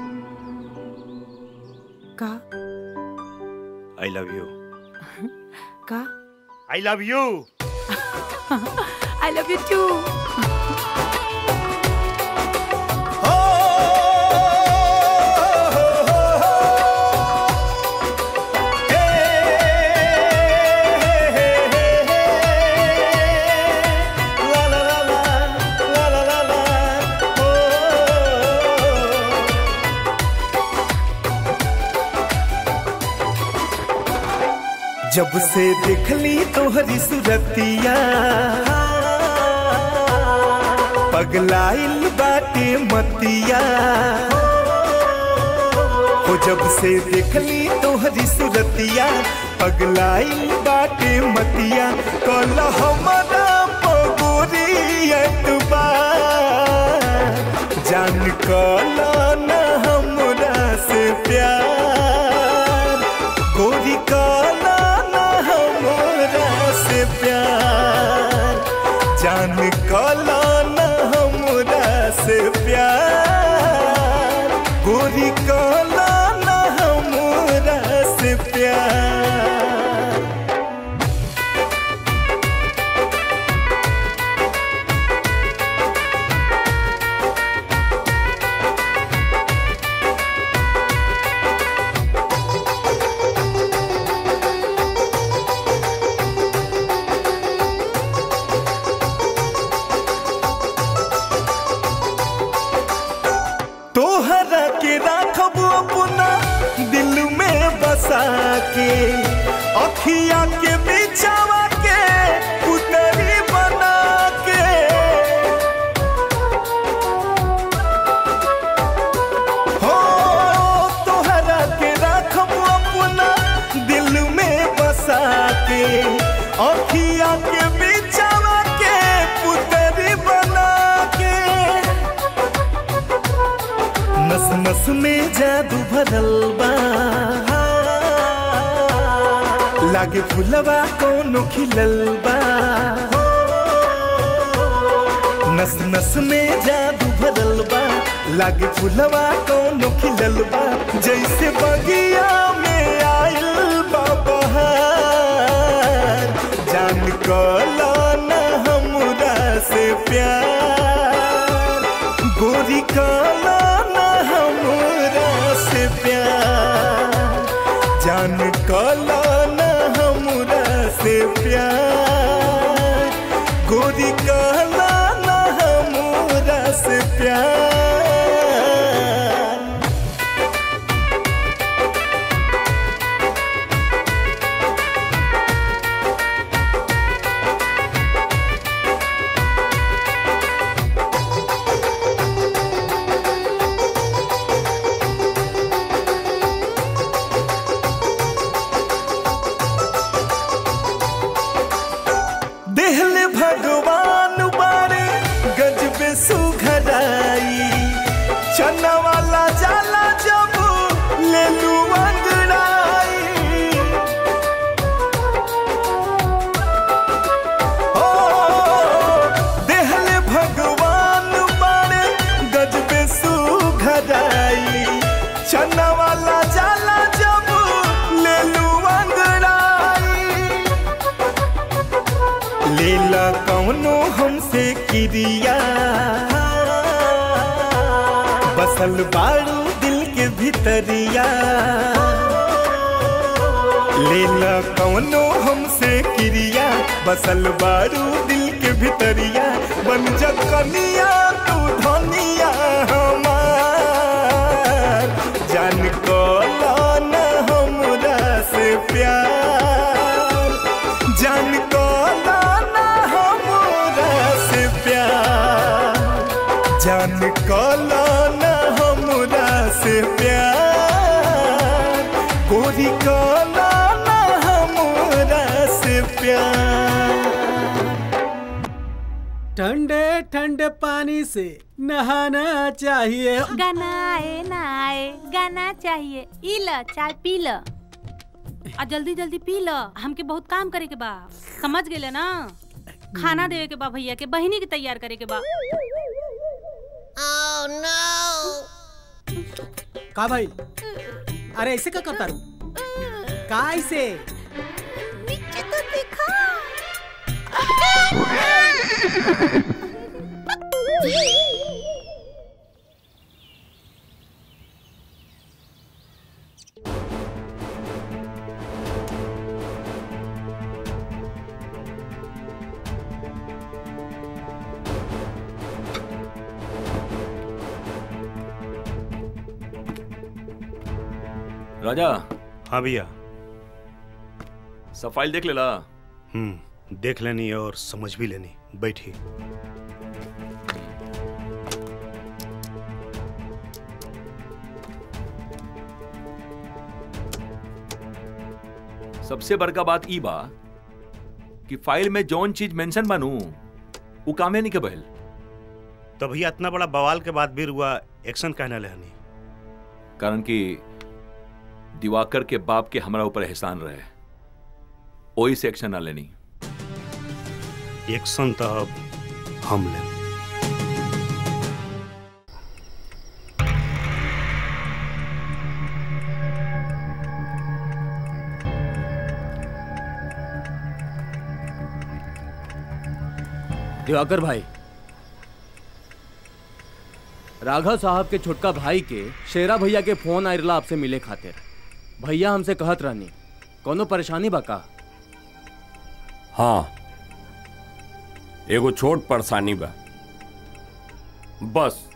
का आई लव यू का I love you I love you too जब से देखली तोहरी सुरतिया पगलाइल बाटे मतिया हो जब से देखली तोहरी सुरतिया पगलाइल बाटे मतिया कल हमारा पगोरी एतबार जान कल न हमरा से प्यार गोरी काला न हमरा से प्यार जान काला न हमरा से प्यार गोरी काला न हमरा से प्यार तोहरा के राख अखिया के बिछावा के पुतरी बना के हो तोहरा के रखब अपना दिल में बसा के अखिया के बिछावा के पुतरी बना के नस नस में जादू भरल बा लागे फुलवा कोनो खिलल बा नस नस में जादू भरल बा लागे फुलवा कोनो खिलल बा जैसे बगिया में आइल बा बहार जान कला न हमरा से प्यार गोरी कला न हमरा से प्यार जान कला न हमरा से प्यार गोरी कला न हमरा से प्यार देहले भगवान बारे गजबे सुघराई चना वाला जाला जब ले लू अंगड़ाई ओ देहले भगवान बारे गजबे सुघराई चना वाला जाला जब ले लू अंगड़ाई लीला कौनो हमसे क्रिया बसल बाड़ू दिल के भीतरिया लीला कौनो हमसे क्रिया बसल बाड़ू दिल के भीतरिया बन जा कनिया तू धनिया हमार जान को न हमरा से प्यार जान को न हमरा से प्यार जान को न हमरा से प्यार गोरी को न हमरा से प्यार ठंडे ठंडे पानी से नहाना चाहिए गाना आए ना आए गाना चाहिए ई ल चाय पी ल आ जल्दी जल्दी पी ल हमके बहुत काम करे के बा समझ गेले ना खाना देवे के बा भैया के बहिनी के तैयार करे के बा का भाई अरे ऐसे का करता रू का ऐसे नीचे तो देखा राजा हाँ भैया सब फाइल देख लेला हम्म देख लेनी और समझ भी लेनी बैठी सबसे बड़का बात ई बा कि फाइल में जौन चीज मेंशन बनू उ कामे नहीं के बहल तो भैया इतना बड़ा बवाल के बाद भी रुआ एक्शन कहना लेहनी कारण कि दिवाकर के बाप के हमरा ऊपर एहसान रहे ओही से एक्शन ना लेनी एक्शन तो अब हम ले दिवाकर भाई राघव साहब के छोटका भाई के शेरा भैया के फोन आयरला आपसे मिले खातिर भैया हमसे कहत रहनी कोनो परेशानी बा का हाँ एगो छोट परेशानी बा बस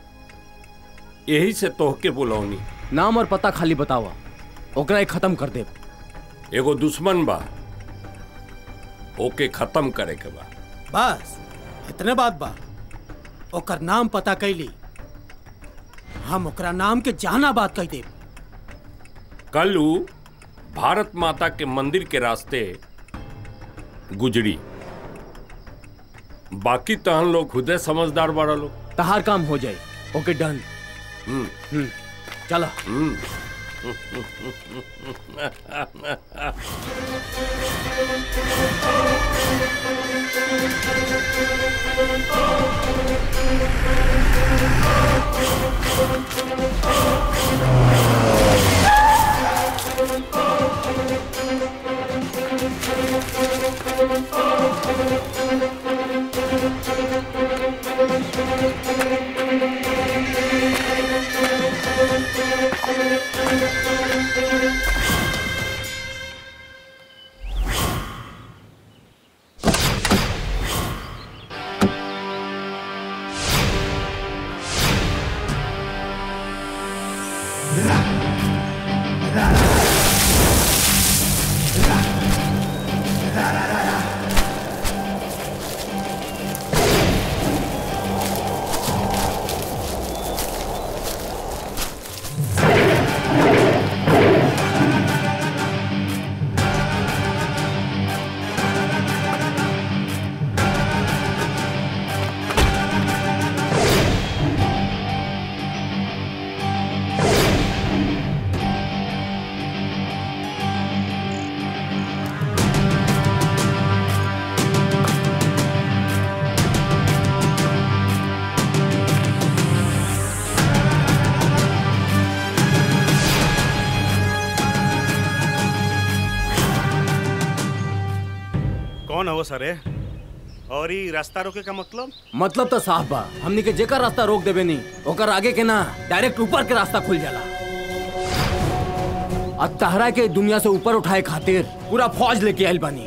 यही से तोहके बुलौनी नाम और पता खाली बतावा ओकरा एक खत्म कर दे एगो दुश्मन बा ओके खत्म करे के बा बस इतने बात बा ओकर नाम पता कैली हम ओकरा नाम के जाना बात कह देब कल ऊ भारत माता के मंदिर के रास्ते गुजरी बाकी तहन लोग खुदे समझदार बड़ा लोग तहार काम हो जाए ओके डन हम्म चला हम्म कौन है वो सरे और ई रास्ता रोके का मतलब मतलब तो साफ बा हमनी के जेकर रास्ता रोक देबे नहीं ओकर आगे के ना डायरेक्ट ऊपर के रास्ता खुल जाला अब तहरा के दुनिया से ऊपर उठाए खातिर पूरा फौज लेके आयल बानी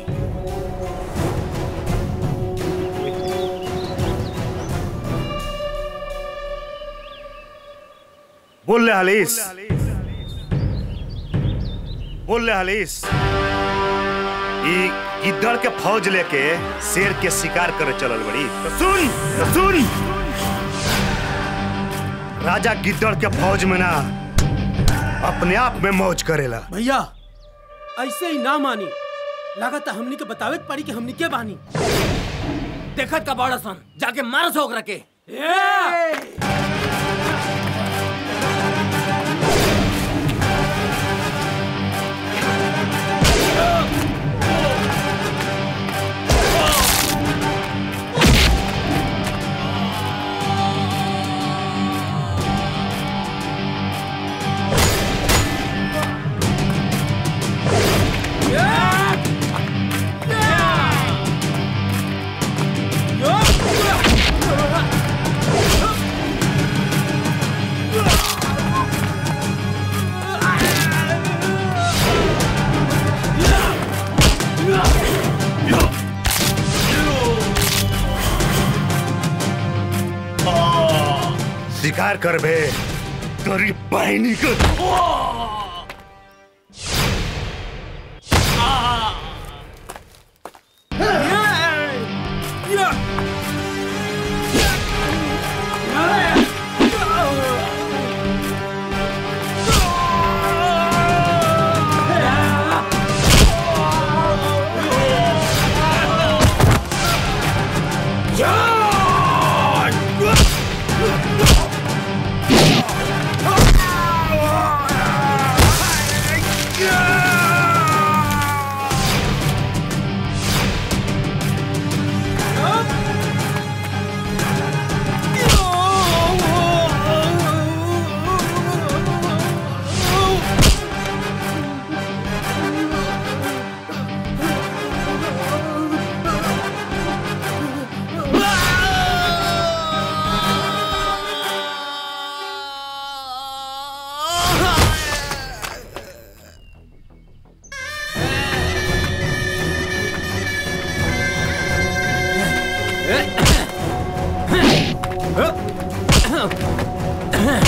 बोल ले हलीस बोल ले हलीस ई गिद्दड़ के फौज लेके शेर के शिकार करे चलल बड़ी तो सुन तो सुन राजा गिद्दड़ के फौज में ना अपने आप में मौज करेला भैया ऐसे ही ना मानी लागत हमनी के बतावे के पड़ी कि हमनी के बानी देखत का बड़ा सन जाके मार सो ओकरा के शिकार करबे तोरी बहनी को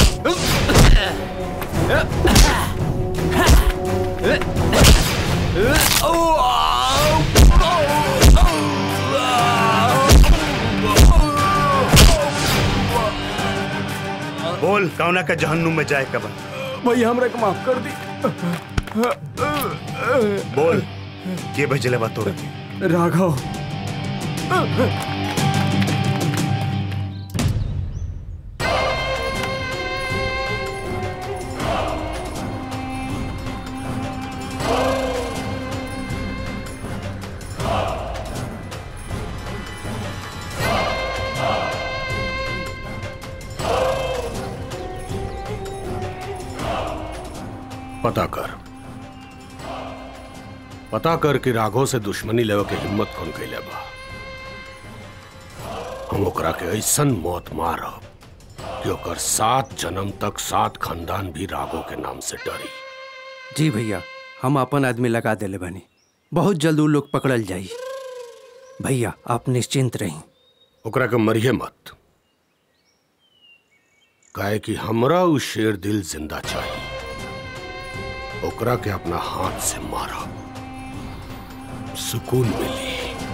Uh! बोल कौना का जहन्नुम में जाए कब भैया हमरा के माफ कर दी बोल के भेजले बा तोरा के राघव पता कर पता कर कि राघव से दुश्मनी लेवे के हिम्मत कौन कैले बा हम ओकरा के ऐसन मौत मारब कि ओकर सात जन्म तक सात खानदान भी राघव के नाम से डरी जी भैया हम अपन आदमी लगा देले बानी बहुत जल्द उ लोग पकड़ल जाई भैया आप निश्चिंत रही ओकरा के मरिए मत काहे कि हमरा उ शेर दिल जिंदा चाहिए ओकरा के अपना हाथ से मारा सुकून मिली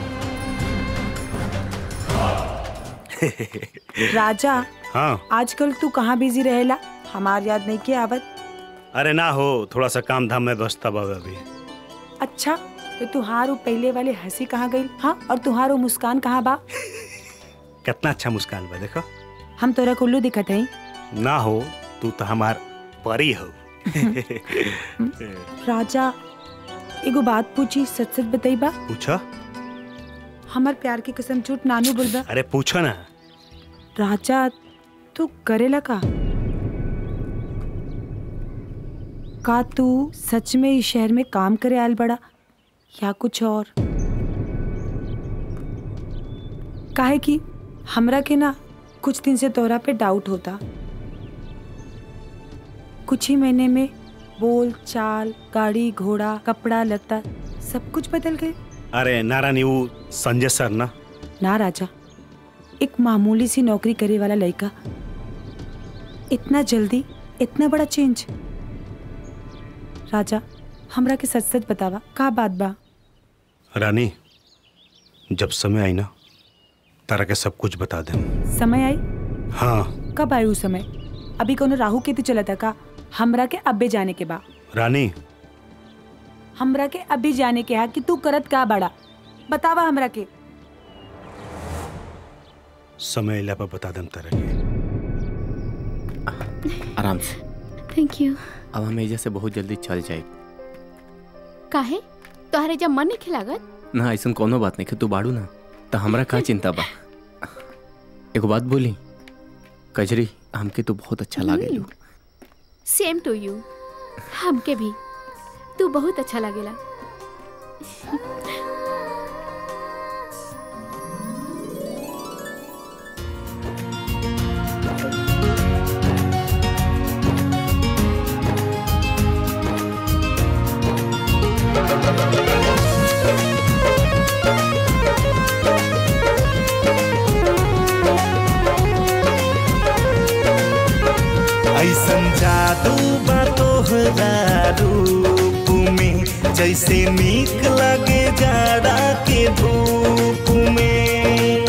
राजा हाँ आजकल तू कहाँ बिजी रहेला हमार याद नहीं के आवत अरे ना हो थोड़ा सा काम धाम में व्यवस्था बा अभी अच्छा तो तुहारो पहले वाले हंसी कहाँ गई हाँ और तुहारो मुस्कान कहाँ बा कितना अच्छा मुस्कान बा देखो हम तोरा कुल्लू दिखत हई ना हो तू तो हमार परी हो राजा एगो बात पूछी सच सच बताई बा पूछो हमार प्यार की कसम झूठ नानू बोलबा अरे पूछो ना राजा तू करेला का का तू सच में इस शहर में काम करे आयल बड़ा या कुछ और काहे कि हमरा के ना कुछ दिन से तोरा पे डाउट होता कुछ ही महीने में बोल चाल गाड़ी घोड़ा कपड़ा लत्ता सब कुछ बदल गए अरे नारायणी वो संजय सर ना ना राजा एक मामूली सी नौकरी करे वाला लड़का इतना जल्दी इतना बड़ा चेंज राजा हमरा के सच सच बतावा का बात बा रानी जब समय आई ना तारा के सब कुछ बता दे समय आई हाँ कब आई उ समय अभी कोनो राहु केतु चला था का हमरा के अब्बे जाने के बा रानी हमरा के अभी जाने के हा कि तू करत का बड़ा बतावा हमरा के समय अला पर बता दम तारा के आराम से थैंक यू अब हम एजा से बहुत जल्दी चल जाए काहे तोहरे जब मन नहीं खिलागत ना ऐसा कोनो बात नहीं तू बाड़ू ना तो हमरा का चिंता बा एगो बात बोली कजरी हमके तो बहुत अच्छा लागेलू सेम टू यू हमके भी तू बहुत अच्छा लागेला ऐसन जादू बा तोहरा रूप में जैसे नीक लगे जाड़ा के धूप में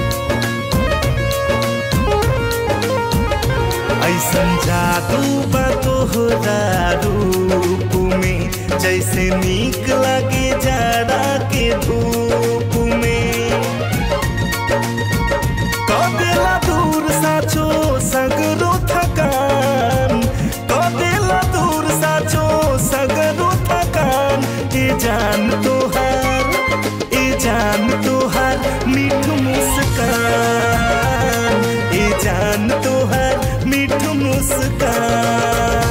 ऐसन जादू बा तोहरा रूप में जैसे नीक लगे जाड़ा के धूप में कदेला दूर साचो सगरो थकान कदेला दूर साचो सगरो थकान ए जान तोहार ए जान तोहार मीठ मुस्कान ए जान तोहार मीठ मुस्कान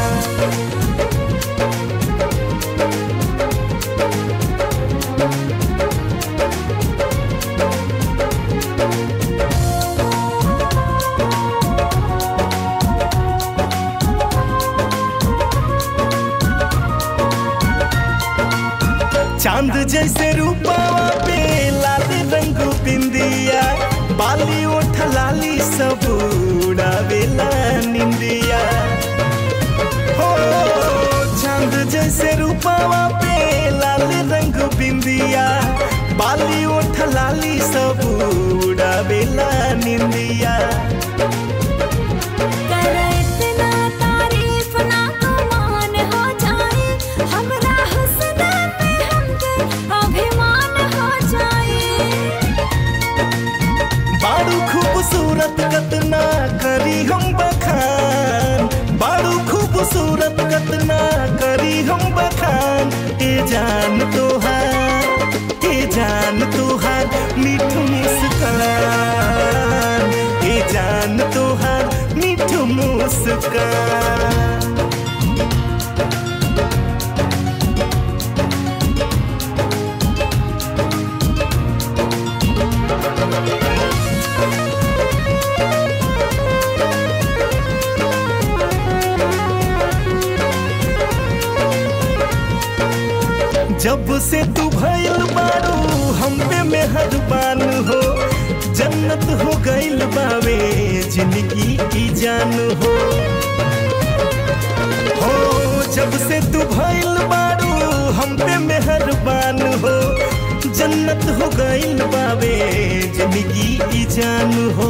चांद जैसे रूपावा पे लाल रंग बिंदिया बाली ओठ लाली सब उड़ावेला निंदिया हो चांद जैसे रूपावा पे लाल रंग बिंदिया बाली ओठ लाली सब उड़ावेला निंदिया करे जब से तू भइल बारू हम पे मेहरबान हो जन्नत हो गइल बावे जिंदगी की जान हो हो जब से तू भइल बारू हम पे मेहरबान हो जन्नत हो गइल बावे जिंदगी की जान हो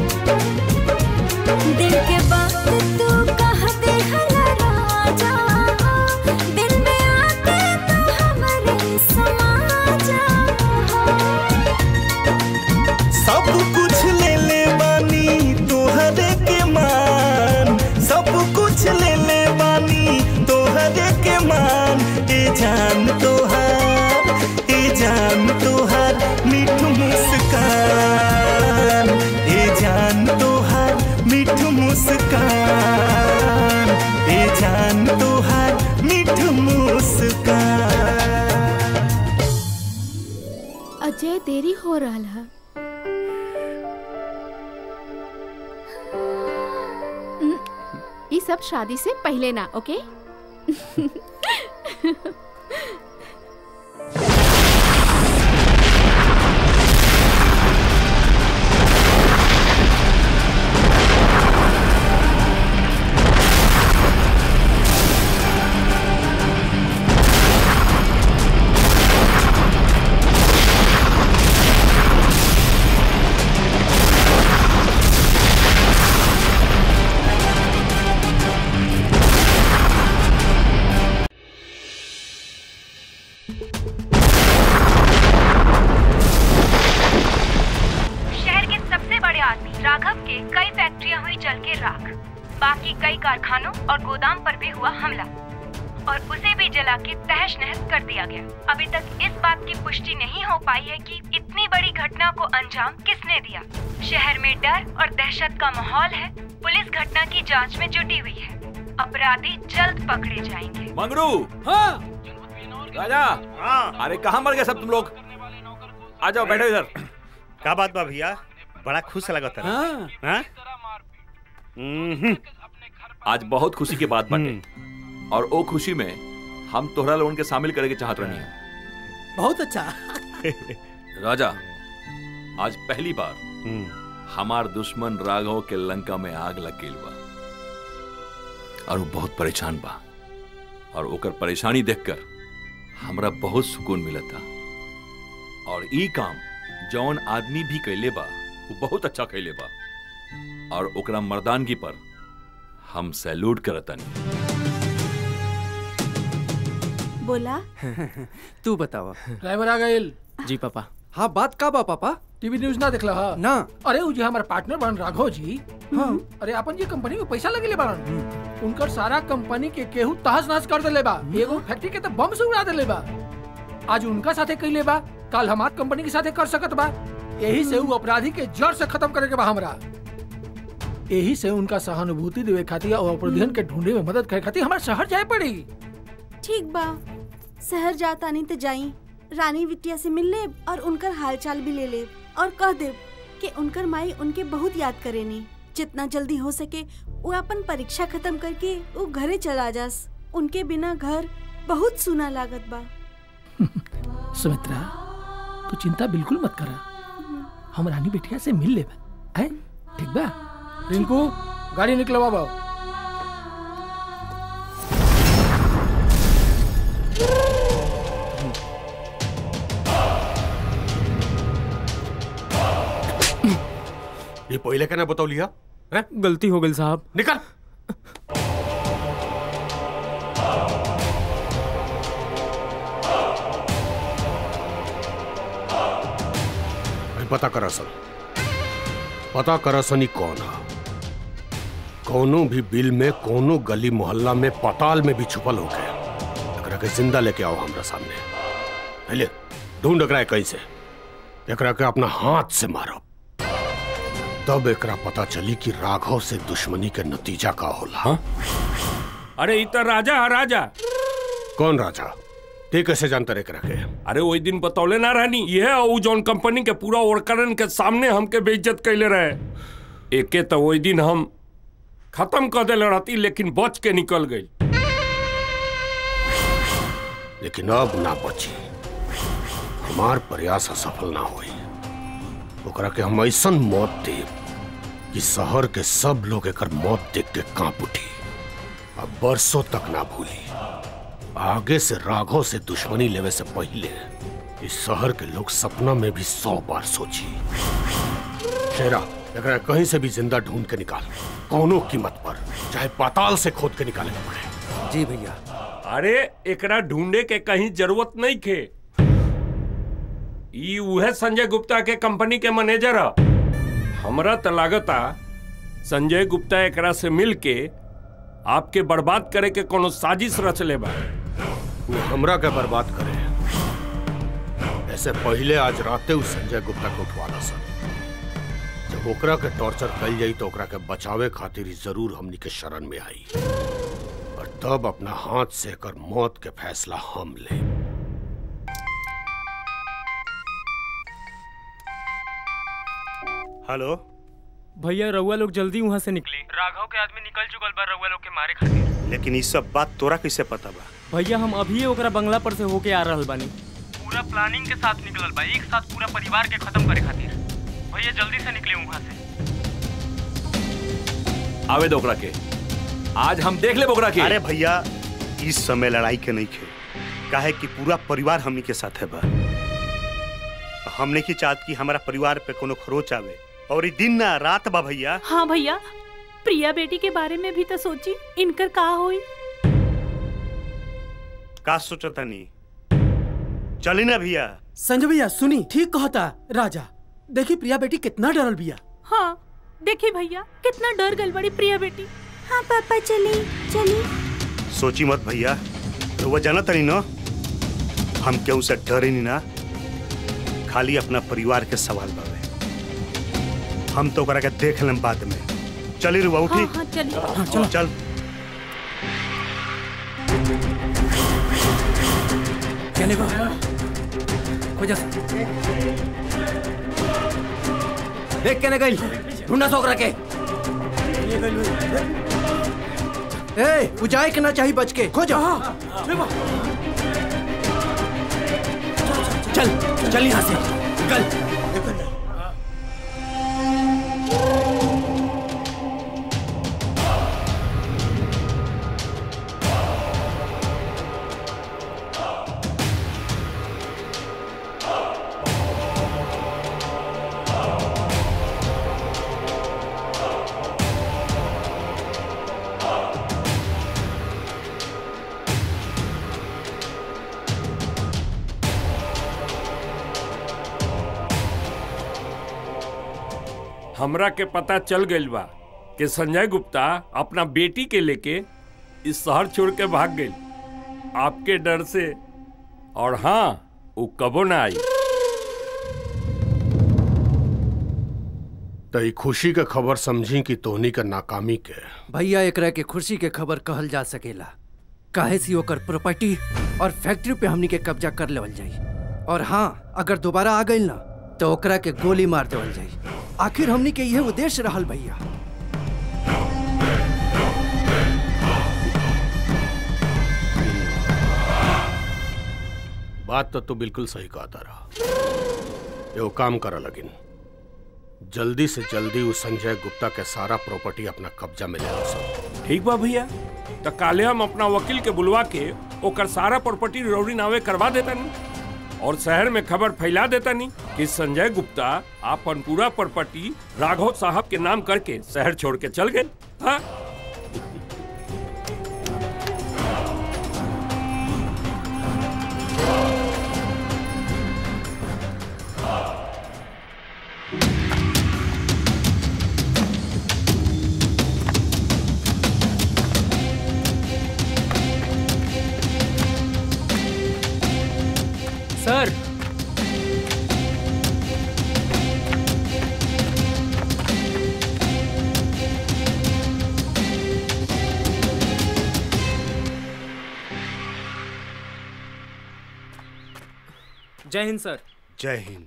दिल के बात तू कह दे हला राजा दिल में आके तू हमरे समा जा सब कुछ ले ले बानी तोहरे के मान सब कुछ ले ले बानी तोहरे के मान ए जान तोहार ए जान तोहार मीठ मुस्कान ए जान तोहार मीठ मुस्कान ए जान तोहार मीठ मुस्कान अजय देरी हो रहा है हम्म, ये सब शादी से पहले ना ओके शहर के सबसे बड़े आदमी राघव के कई फैक्ट्रियां हुई जल के राख बाकी कई कारखानों और गोदाम पर भी हुआ हमला और उसे भी जला के तहस नहस कर दिया गया अभी तक इस बात की पुष्टि नहीं हो पाई है कि इतनी बड़ी घटना को अंजाम किसने दिया शहर में डर और दहशत का माहौल है पुलिस घटना की जांच में जुटी हुई है अपराधी जल्द पकड़े जाएंगे मंगरू हाँ राजा हाँ अरे कहाँ मर गए सब तुम लोग आ जाओ बैठो इधर का बात बा भैया बड़ा खुश लगता है हाँ। हाँ? हम्म, आज बहुत खुशी के बात बाटे और ओ खुशी में हम तोहरा लोगन के शामिल करे के चाहत रहनी है बहुत अच्छा राजा आज पहली बार हमार दुश्मन राघव के लंका में आग लग गई बा और वो बहुत परेशान बा और ओकर परेशानी देखकर हमरा बहुत सुकून मिलता और ई काम जौन आदमी भी कैले बा वो बहुत अच्छा कैले बा और ओकरा मर्दानगी पर हम सैल्यूट करतनी बोला तू बतावा ड्राइवर आ गए जी पापा हाँ बात का बा पापा टीवी न्यूज ना देखला हा ना अरे उ जी हमारे पार्टनर बन राघव जी हाँ अरे अपन जी कंपनी में पैसा लगेले बारन उनकर सारा कंपनी के केहू तहस नहस कर देले बा एगो फैक्ट्री के तो बम से उड़ा देले बा आज उनका साथे कैले बा कल हमार कंपनी के साथे कर सकत बा यही से उ अपराधी के जड़ से खत्म करे के बा हमरा यही से उनका सहानुभूति देवे खातिर और अपराधियन के ढूंढे में मदद करे खातिर हमारे शहर जाए पड़ी ठीक बा शहर जाता नहीं तो जाई रानी बिटिया से मिल ले और उनकर हालचाल भी ले ले और कह दे कि उनकर माई उनके बहुत याद करेनी जितना जल्दी हो सके वो अपन परीक्षा खत्म करके वो घरे चला जास उनके बिना घर बहुत सुना लागत बा सुमित्रा तू चिंता बिल्कुल मत करा हम रानी बिटिया से मिल ले है ठीक बा रिंकू गाड़ी निकलवा बाबू ये पहले क्या ना बतौ लिया गलती हो गई साहब निकल अरे पता करा सन पता करा सनी कौन है कोनो भी बिल में कोनो गली मोहल्ला में पताल में भी छुपल हो गया एकरा के जिंदा लेके आओ हमरा सामने पहले ढूंढ एकरा कैसे एकरा के अपना हाथ से मारो तब एकरा पता चली कि राघव से दुश्मनी के नतीजा का होला हाँ? अरे इ त राजा है राजा कौन राजा ते कैसे जानता रे एकरा के अरे वही दिन बतौले ना रहनी ये उ जौन कंपनी के पूरा वर्करन के सामने हमके बेइज्जत कैले रहे एके तो वही दिन हम खत्म कर देले रहती लेकिन बच के निकल गई लेकिन अब ना बची हमार प्रयास असफल ना हुई ओकरा के हम ऐसन मौत देब कि शहर के सब लोग एकर मौत देख के कांप उठी अब बरसों तक ना भूली आगे से राघव से दुश्मनी लेवे से पहले इस शहर के लोग सपना में भी सौ बार सोची शेरा एकरा कहीं से भी जिंदा ढूंढ के निकाल कौनो कीमत पर चाहे पाताल से खोद के निकाले पड़े जी भैया अरे एकरा ढूंढे के कहीं जरूरत नहीं खे ई उहे संजय गुप्ता के कंपनी के मैनेजर ह हमरा त लागता संजय गुप्ता एकरा से मिल के आपके बर्बाद करे के कोनो साजिश रच ले बा वो हमरा के बर्बाद करे ऐसे पहले आज राते उस संजय गुप्ता के उठवाला सर जब ओकरा के टॉर्चर कल जाई तो ओकरा के बचावे खातिर ही जरूर हमनी के शरण में आई और तब अपना हाथ से कर मौत के फैसला हम ले हेलो भैया रउआ लोग जल्दी वहाँ से निकले राघव के आदमी निकल चुकल बा रउआ लोग के मारे खातिर लेकिन ये सब बात तोरा कैसे पता बा भैया हम अभी ओकरा बंगला पर से होके आ रहल बानी पूरा प्लानिंग के साथ निकलल बा एक साथ पूरा परिवार के खत्म करे खातिर भैया जल्दी से निकले वहाँ से आवे दो ओकरा के आज हम देख ले ओकरा के अरे भैया इस समय लड़ाई के नहीं खे काहे कि पूरा परिवार हमनी के साथ है बा हमने की चाहत कि हमारा परिवार पे कोनो खरोच आवे और ई दिन ना रात बा भैया हाँ भैया प्रिया बेटी के बारे में भी तो सोची इनकर का होई का सोचता नहीं चली ना भैया संजय भैया सुनी ठीक कहता राजा देखी प्रिया बेटी कितना डरल बिया हाँ देखी भैया कितना डर गल बड़ी प्रिया बेटी हाँ पापा चली चली सोची मत भैया तो वो जाना तनी ना हम क्यों से डरे नहीं ना खाली अपना परिवार के सवाल बावे हम तो ओकरा के देख लेम बाद में चली रुआ उठी हाँ हाँ चली हाँ, चल चल कहने को खोजा देख के गई ढूंढा सो ओकरा के ए बुझाए के ना चाहिए बच के खोजा चल चल यहाँ से निकल हमरा के पता चल गइल बा कि संजय गुप्ता अपना बेटी के लेके इस शहर छोड़ के भाग गई आपके डर से और हाँ वो कबो ना आई तो ई खुशी के खबर समझी कि तोहनी के नाकामी के भैया एकरा के खुशी के खबर कहल जा सकेला काहे सी ओकर प्रॉपर्टी और फैक्ट्री पे हमनी के कब्जा कर लेवल जाई और हाँ अगर दोबारा आ गई ना तो ओकरा के गोली मार देवल जाई आखिर हमनी के यह उद्देश्य रहल भैया बात तो तू बिल्कुल सही कहता रहा एगो काम करा लगिन जल्दी से जल्दी उस संजय गुप्ता के सारा प्रॉपर्टी अपना कब्जा में ले लो सब ठीक बा भैया तो काले हम अपना वकील के बुलवा के ओकर सारा प्रॉपर्टी रौड़ी नावे करवा देता नहीं और शहर में खबर फैला देता नहीं कि संजय गुप्ता अपन पूरा प्रॉपर्टी राघव साहब के नाम करके शहर छोड़ के चल गए हाँ सर जय हिंद सर जय हिंद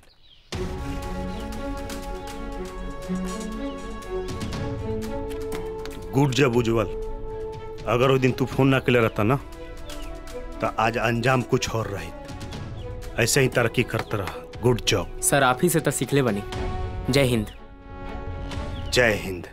गुड जब उज्जवल अगर वो दिन तू फोन ना के रहता ना तो आज अंजाम कुछ और रहित ऐसे ही तरक्की करते रह गुड जॉब सर आप ही से तो सीखले बनी जय हिंद जय हिंद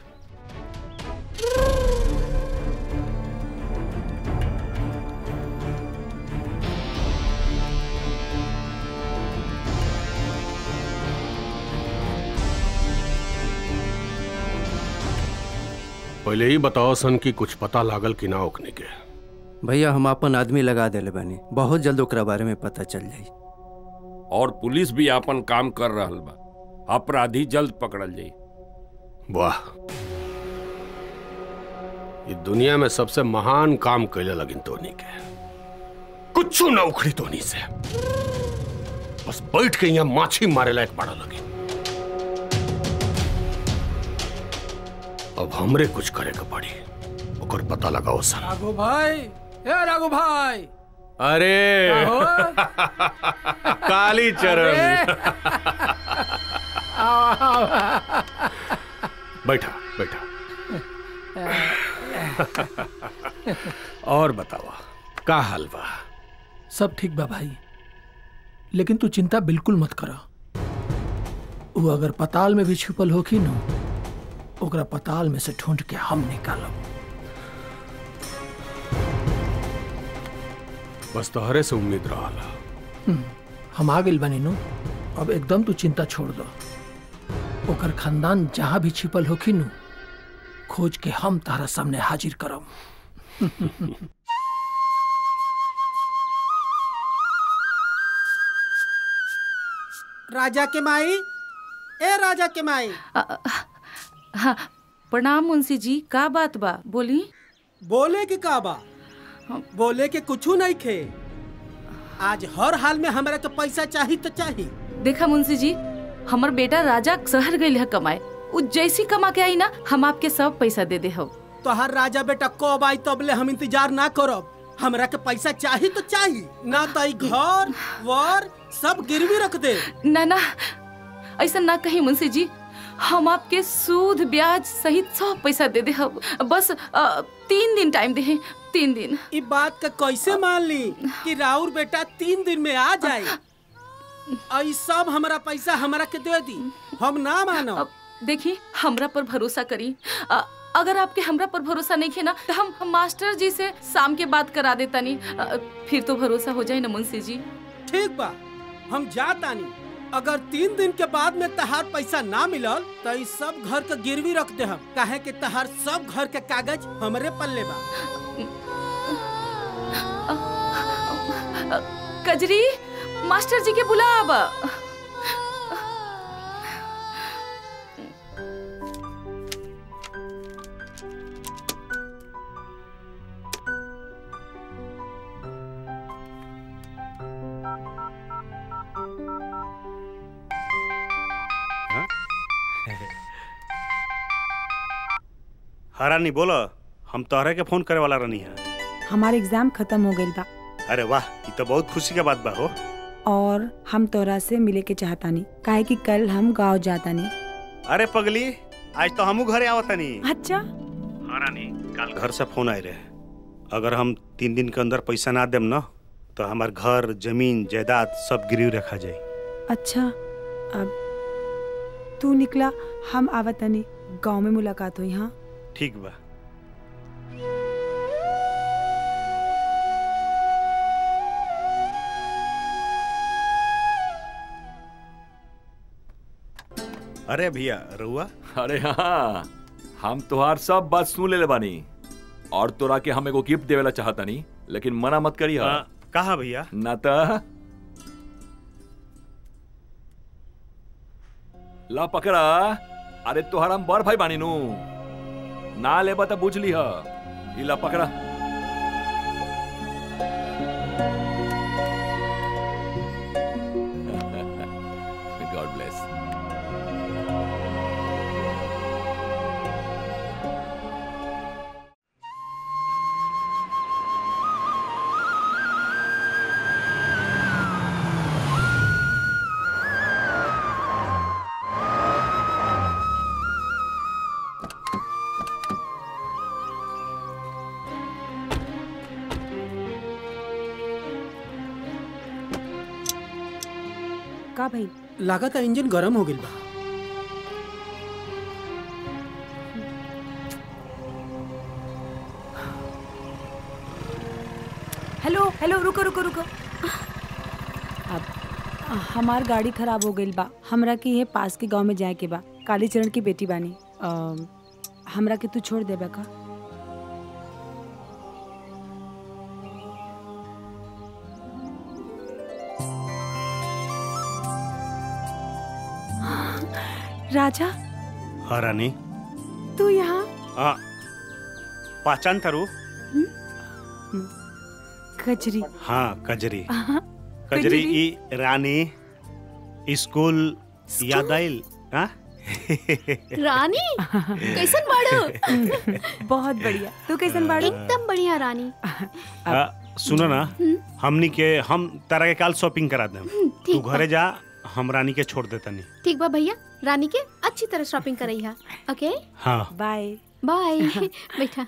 पहले ही बताओ सन कि कुछ पता लागल कि ना ओकने के भैया हम अपन आदमी लगा देले बानी बहुत जल्द ओकरा बारे में पता चल जाई और पुलिस भी आपन काम कर रहल बा अपराधी जल्द पकड़ल जाई वाह ये दुनिया में सबसे महान काम कैले लगिन तोनी के कुछ न उखड़ी तोनी से बस बैठ के यहाँ माछी मारे लायक पड़ा लगी अब हमरे कुछ करे के पड़ी ओकर पता लगाओ सर राघो भाई ए राघो भाई अरे आहो। काली चरण आओ, आओ। बैठा बैठा और बतावा का हाल बा सब ठीक बा भाई लेकिन तू चिंता बिल्कुल मत करा वो अगर पताल में भी छुपल होखी न ओकरा पताल में से ढूंढ के हम निकालब बस तोहरे से उम्मीद रहा हम्म, हम आ गइल बनी नु अब एकदम तू चिंता छोड़ दो ओकर खानदान जहां भी छिपल होखी नु खोज के हम तारा सामने हाजिर करब राजा के माई ए राजा के माई हाँ प्रणाम मुंशी जी का बात बा बोली बोले के का बा बोले के कुछ नहीं खे आज हर हाल में हमरा के पैसा चाहिए तो चाहिए देखा मुंशी जी हमर बेटा राजा शहर गई है कमाए उ जैसी कमा के आई ना हम आपके सब पैसा दे दे हो तो हर राजा बेटा कब आई तबले हम इंतजार ना करब हमरा के पैसा चाहिए तो चाहिए ना तो ई घर वर सब गिरवी रख दे ना ना ऐसा ना कही मुंशी जी हम आपके सूद ब्याज सहित सब पैसा दे दे हम बस अ, तीन दिन टाइम दे तीन दिन ई बात का कैसे मान ली कि राउर बेटा तीन दिन में आ जाए और ई सब हमरा पैसा हमरा के दे दी हम ना मानो देखी हमरा पर भरोसा करी अ, अगर आपके हमरा पर भरोसा नहीं है ना तो हम, हम मास्टर जी से शाम के बात करा देता नहीं अ, फिर तो भरोसा हो जाए ना मुंशी जी ठीक बा हम जातानी अगर तीन दिन के बाद में तहार पैसा ना मिलल तो ई सब घर के गिरवी रख दे हम काहे कि तहार सब घर के कागज हमरे पल्ले बा अ, कजरी मास्टर जी के बुलाब हरानी बोलो हम तोहरे के फोन करे वाला रहनी है हमार एग्जाम खत्म हो गइल बा अरे वाह ये तो बहुत खुशी के बात बा हो और हम तोरा से मिले के चाहतानी काहे कि कल हम गांव जातानी अरे पगली आज तो हमू घरे आवतानी अच्छा हरानी कल घर से फोन आए रहे अगर हम तीन दिन के अंदर पैसा ना देम ना तो हमार घर जमीन जायदाद सब गिरवी रखा जाए अच्छा अब तू निकला हम आवतानी गांव में मुलाकात हुई हाँ ठीक बा अरे भैया रुआ अरे हाँ हम तोहार सब बात सुन ले बानी और तोरा के हम एगो गिफ्ट देवेला चाहता नहीं लेकिन मना मत करी हा हाँ, कहा भैया ना तो ला पकड़ा अरे तोहार हम बड़ भाई बानी नू ना लेबा तो बुझ ली हा ई ला पकड़ा गॉड ब्लेस का भाई लागत इंजन गरम हो गइल बा हेलो हेलो रुको रुको रुको अब हमार गाड़ी खराब हो गई बा हमरा के ये पास के गांव में जाए के बा कालीचरण की बेटी बानी अम, हमरा के तू छोड़ देबे का राजा हाँ रानी तू यहाँ हाँ पहचान करू कजरी हाँ कजरी हाँ, कजरी ई रानी स्कूल याद आइल हाँ रानी कैसन बाड़ो बहुत बढ़िया तू कैसन बाड़ू एकदम बढ़िया रानी आ, सुनो ना हमनी के हम तारा के काल शॉपिंग करा देम ठीक तू बा। घरे जा हम रानी के छोड़ देता नहीं ठीक बा भैया रानी के अच्छी तरह शॉपिंग करई हा ओके हाँ बाय बाय बैठा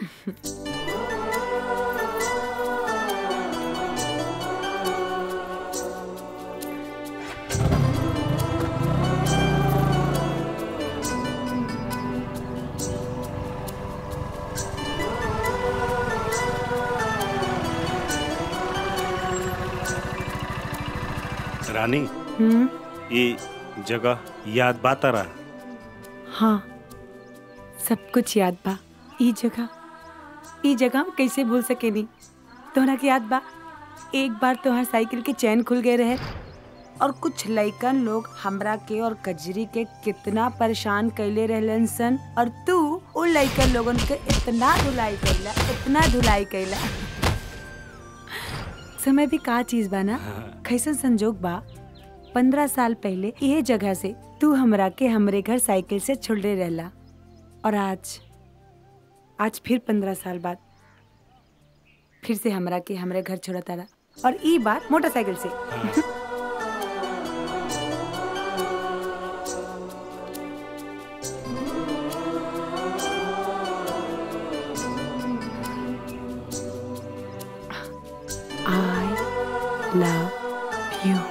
रानी हम्म ये जगह याद बात रहा हाँ सब कुछ याद बा ई जगह ई जगह हम कैसे भूल सकेनी तोहरा के याद बा एक बार तोहर साइकिल के चैन खुल गए रहे और कुछ लइकन लोग हमरा के और कजरी के कितना परेशान कैले रहलन सन और तू उन लइकन लोगन के इतना धुलाई कैला इतना धुलाई कैला समय भी का चीज बा ना कैसन संजोग बा पंद्रह साल पहले यह जगह से तू हमरा के हमरे घर साइकिल से छोड़े रहला और आज आज फिर पंद्रह साल बाद फिर से हमरा के हमरे घर छोड़ा तारा और ई बार मोटरसाइकिल से I love you.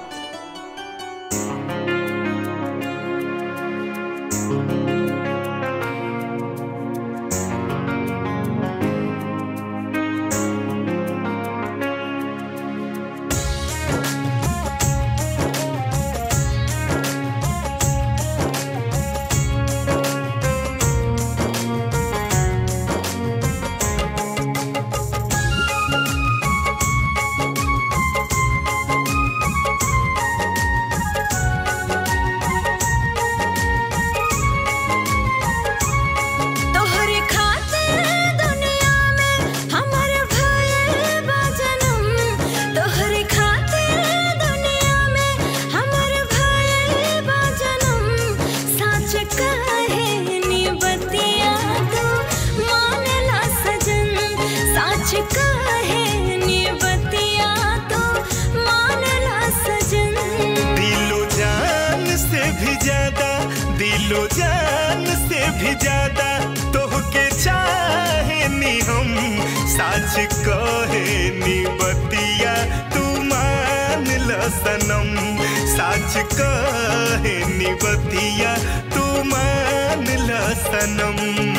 तोहरे खातिर दुनिया में हमर भयल बा जनम तोहरे खातिर दुनिया में हमर भयल बा जनम सच कहे नी बतिया तू मानला सजन सच कहे नी बतिया तू मानला सजन दिलो जान से भी ज्यादा दिलो जान से भी ज्यादा तोहके चाहे नी हम सच कहे नी बतिया तू मान ल सनम सच कहे नी बतिया तू मान ल सनम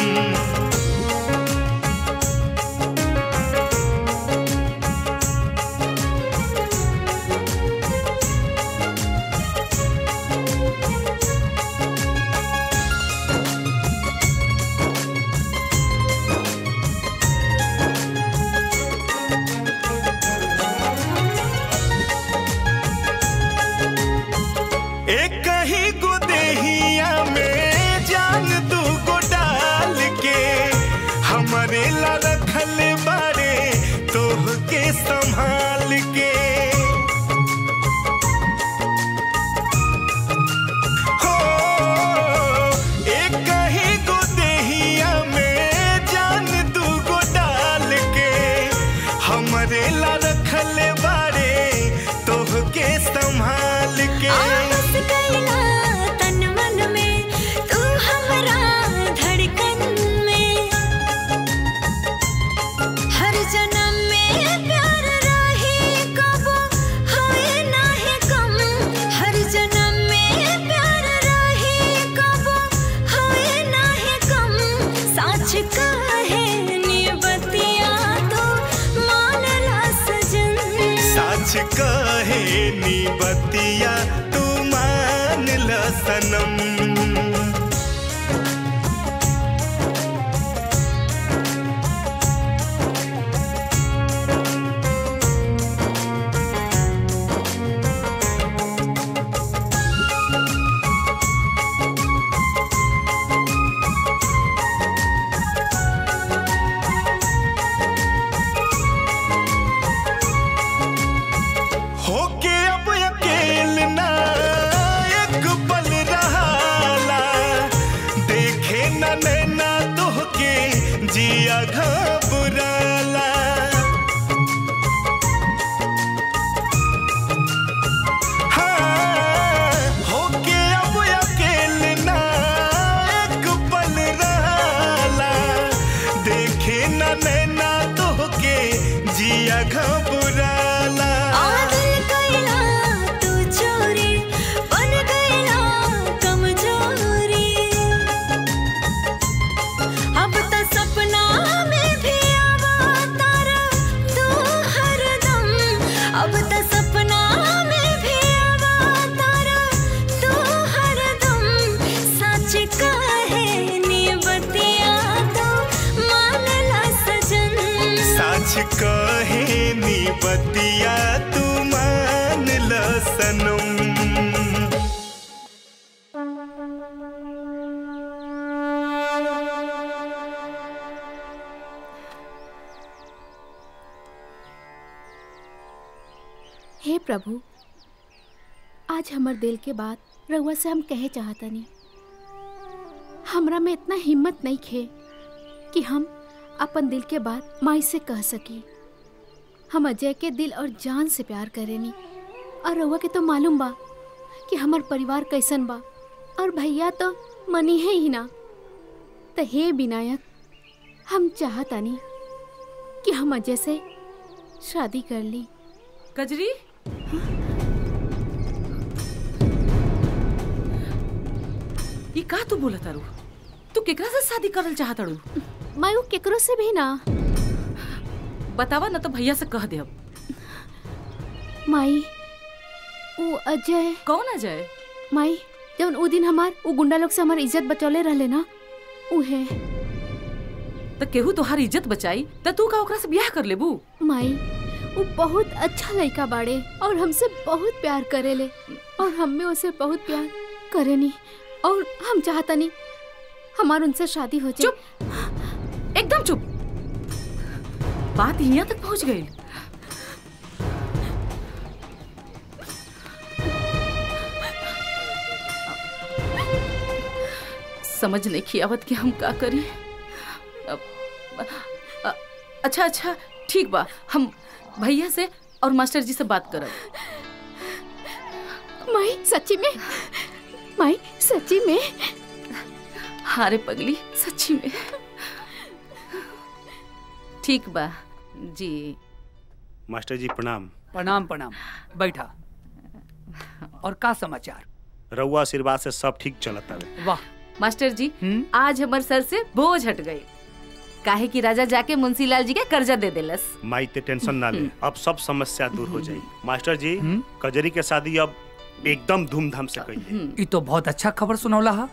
एक ही गुदेहिया में जान दू गो डाल के हमारे ला रखल बारे तोह के संभाल के हो एक ही गुदेहिया में जान दू गो डाल के हमारे ला रखल बारे तोह के संभाल के आपस कैला तन मन में तू हमरा धड़कन में हर जन्म में प्यार रही कबो होए नाहे कम साच कहे नी बतिया तू मान ल सनम होके अब अकेल ना एक पल रहाला देखे न नैना तोहके जिया घबराला हाँ, होके अब अकेल ना एक पल रहाला देखे न नैना तोहके जिया घबराला आदिल कैला तू चोरी बन गईला कमजोरी अब त सपना में भी आवा तारा तू हरदम अब त सपना में भी आवा तारा तू हरदम सच कहे नी बतिया तो मान ला सजन साच कहे नी बतिया तू मान ल सनम हे प्रभु आज हमर दिल के बात रउआ से हम कहे चाहतनी हमरा में इतना हिम्मत नहीं खे कि हम अपन दिल के बात माई से कह सकी हम अजय के दिल और जान से प्यार करेनी और रउआ के तो मालूम बा कि हमार परिवार कैसन बा और भैया तो मनी है ही ना तो हे विनायक हम चाहतानी कि हम अजय से शादी कर ली कजरी ये का तू बोला तारू तू केकरा से शादी करल चाहत तारू मैं केकरो से भी ना बतावा ना तो भैया से कह दे अब माई वो अजय कौन अजय माई जब उ दिन हमार वो गुंडा लोग से हमार इज्जत बचौले रहले ना उहे तो केहू तोहार इज्जत बचाई त तू का ओकरा से ब्याह कर लेबू माई वो बहुत अच्छा लड़का बाड़े और हमसे बहुत प्यार करेले और हम में उसे बहुत प्यार करेनी और हम चाहता नहीं हमार उनसे शादी हो जाए चुप एकदम चुप बात यहाँ तक पहुँच गई समझ नहीं खियावत कि हम का करी अब- अ- अच्छा अच्छा ठीक बा हम भैया से और मास्टर जी से बात करब माई सच्ची में माई सच्ची में हाँ रे पगली सच्ची में ठीक बा जी मास्टर जी प्रणाम प्रणाम प्रणाम बैठा और का समाचार रउआ आशीर्वाद से सब ठीक चलत हवे वाह मास्टर जी आज हमर सर से बोझ हट गई काहे कि राजा जाके मुंशीलाल जी के कर्जा दे देलस माई ते टेंशन ना ले अब सब समस्या दूर हो जाई मास्टर जी कजरी के शादी अब एकदम धूमधाम से करिए ये तो बहुत अच्छा खबर सुनौला हा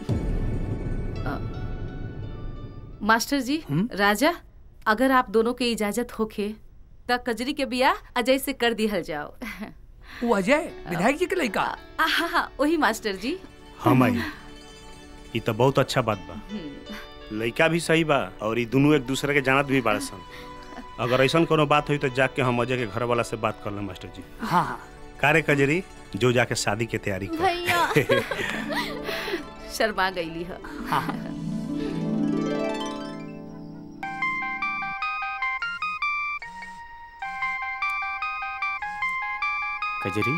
मास्टर जी राजा अगर आप दोनों के इजाजत होखे त कजरी के बियाह अजय से कर दिहल जाओ वो अजय विधायक जी के लड़का हाँ हाँ वही मास्टर जी हाँ माई ये तो बहुत अच्छा बात बा लड़का भी सही बा और ये दोनों एक दूसरे के जानत भी बाड़ सन अगर ऐसा कोनो बात हुई तो जाके हम अजय के घर वाला से बात कर लें मास्टर जी हाँ हाँ कारे कजरी जो जाके शादी की तैयारी कर भैया शर्मा गईली है कजरी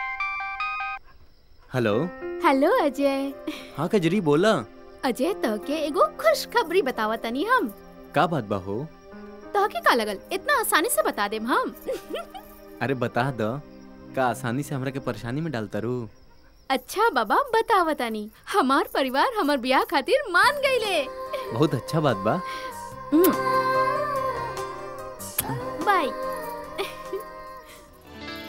हेलो हेलो अजय हाँ कजरी बोला अजय तो के एगो खुशखबरी बतावा तनी हम का बात बा हो तो के का लगल इतना आसानी से बता देम हम अरे बता द का आसानी से हमरा के परेशानी में डालता रू अच्छा बाबा बतावा तनी हमार परिवार हमार ब्याह खातिर मान गईले बहुत अच्छा बात बा बाय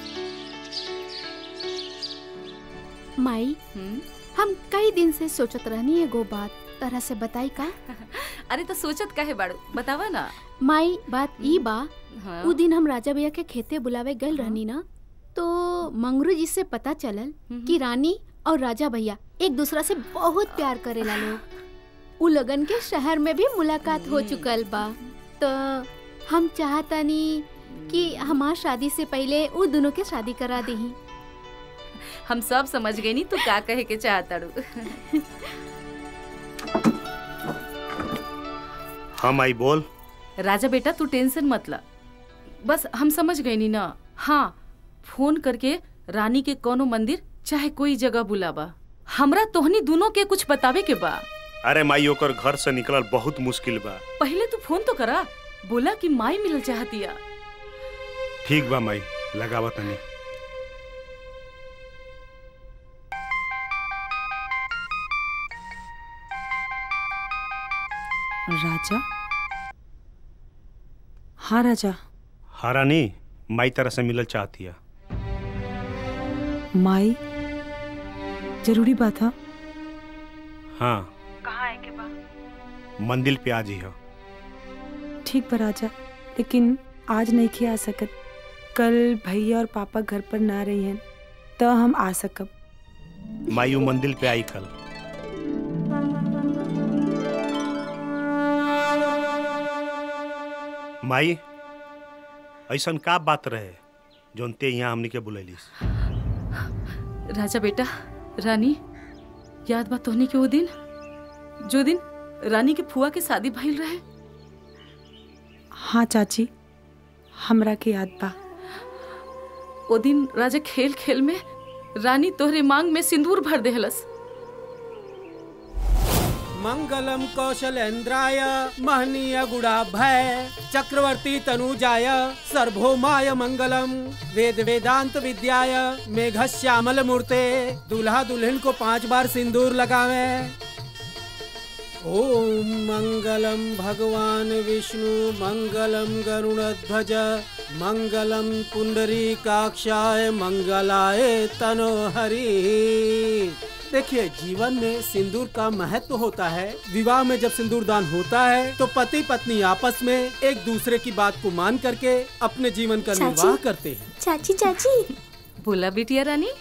माई हम कई दिन से सोचत रहनी एगो बात तरह से बताई का अरे तो सोचत काहे बाड़ू बतावा ना माई बात ई बा हाँ। उ दिन हम राजा भैया के खेते बुलावे गए रहनी ना तो मंगरू जी से पता चलल कि रानी और राजा भैया एक दूसरा से बहुत प्यार करेला लोग उ लगन के शहर में भी मुलाकात हो चुकल बा तो हम चाहतानी कि हमार शादी से पहले उ दोनों के शादी करा दही हम सब समझ गई नी तू का कहे के चाहताड़ू हम आई बोल राजा बेटा तू टेंशन मत ला बस हम समझ गए नी ना हाँ फोन करके रानी के कोनो मंदिर चाहे कोई जगह बुलावा हमरा तोहनी दोनों के कुछ बतावे के बा अरे माई ओकर घर से निकलल बहुत मुश्किल बा पहले तू फोन तो करा बोला कि माई मिलल चाहतिया ठीक बा माई लगावा तनी राजा हाँ राजा हारानी माई तरह से मिलल चाहती है माई जरूरी बात है हाँ कहाँ आए के बा मंदिर पे आज ही है ठीक बा राजा लेकिन आज नहीं के आ सकत कल भैया और पापा घर पर ना रही हैं तो हम आ सकब माई वो मंदिर पे आई कल माई ऐसन का बात रहे जोन ते यहाँ हमनी के बुलैलिस राजा बेटा रानी याद बा तोहनी के वो दिन जो दिन रानी के फुआ के शादी भइल रहे हाँ चाची हमरा के याद बा वो दिन राजा खेल खेल में रानी तोहरे मांग में सिंदूर भर देहलस मंगलम कौशलेन्द्राय महनीय गुणाभय चक्रवर्ती तनुजाय सर्वभौमाय मंगलम वेद वेदांत विद्याय मेघ श्यामल मूर्ते दूल्हा दुल्हन को पांच बार सिंदूर लगावे ओम मंगलम भगवान विष्णु मंगलम गरुड़ध्वज मंगलम पुंडरी काक्षाय मंगलाय तनोहरी देखिए जीवन में सिंदूर का महत्व होता है विवाह में जब सिंदूर दान होता है तो पति पत्नी आपस में एक दूसरे की बात को मान करके अपने जीवन का चाची। निर्वाह करते हैं चाची चाची बोला बिटिया रानी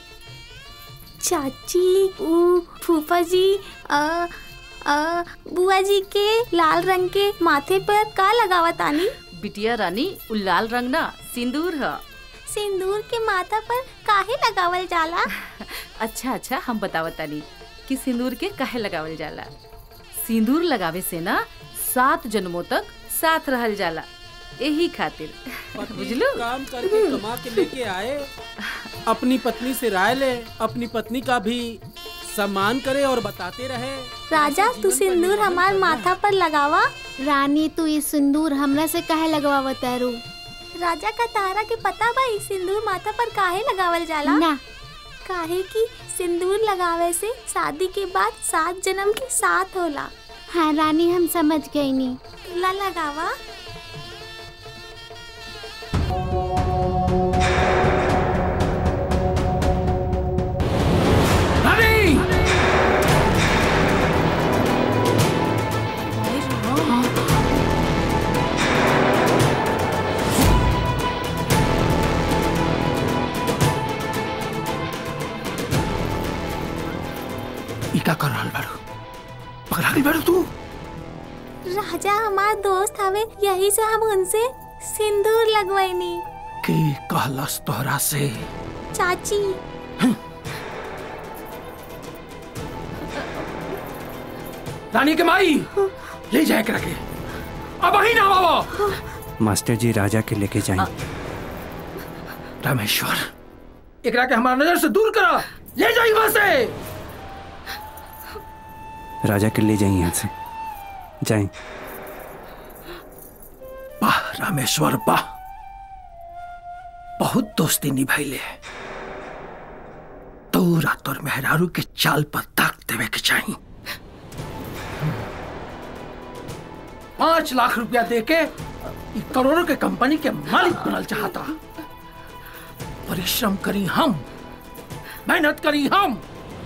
चाची ऊ फूफा जी आ, आ, बुआ जी के लाल रंग के माथे पर का लगावा तानी बिटिया रानी उ लाल रंग ना सिंदूर है सिंदूर के माथा पर काहे लगावल जाला अच्छा अच्छा हम बतावतानी कि सिंदूर के काहे लगावल जाला सिंदूर लगावे से ना सात जन्मों तक साथ रहल जाला यही खातिर बुझलू काम करके कमा के लेके आए अपनी पत्नी से राय ले अपनी पत्नी का भी सम्मान करे और बताते रहे राजा तू सिंदूर हमार माथा पर लगावा रानी तू ये सिंदूर हमरा से काहे लगवावा तारू राजा का तारा के पता बा ई सिंदूर माथा पर काहे लगावल जाला ना काहे कि सिंदूर लगावे से शादी के बाद सात जन्म के साथ होला हाँ रानी हम समझ गई नी ला लगावा रानी ई का कर रहल बाड़ू पकड़ा गई बाड़ू तू राजा हमार दोस्त हवे यही से हम उनसे सिंदूर लगवैनी के कहलस तोहरा से चाची रानी के माई ले जाए के रखे अब वही ना बाबा मास्टर जी राजा के लेके जाएं रामेश्वर एकरा के हमारा नजर से दूर करा ले जाइए वहां से राजा के ले जाएं यहाँ से जाएं वाह रामेश्वर वाह बहुत दोस्ती निभाइले तोरा तोर मेहरारू के चाल पर ताक देवे के चाहिए पांच लाख रुपया देके ई करोड़ों के कंपनी के मालिक बनल चाहता परिश्रम करी हम मेहनत करी हम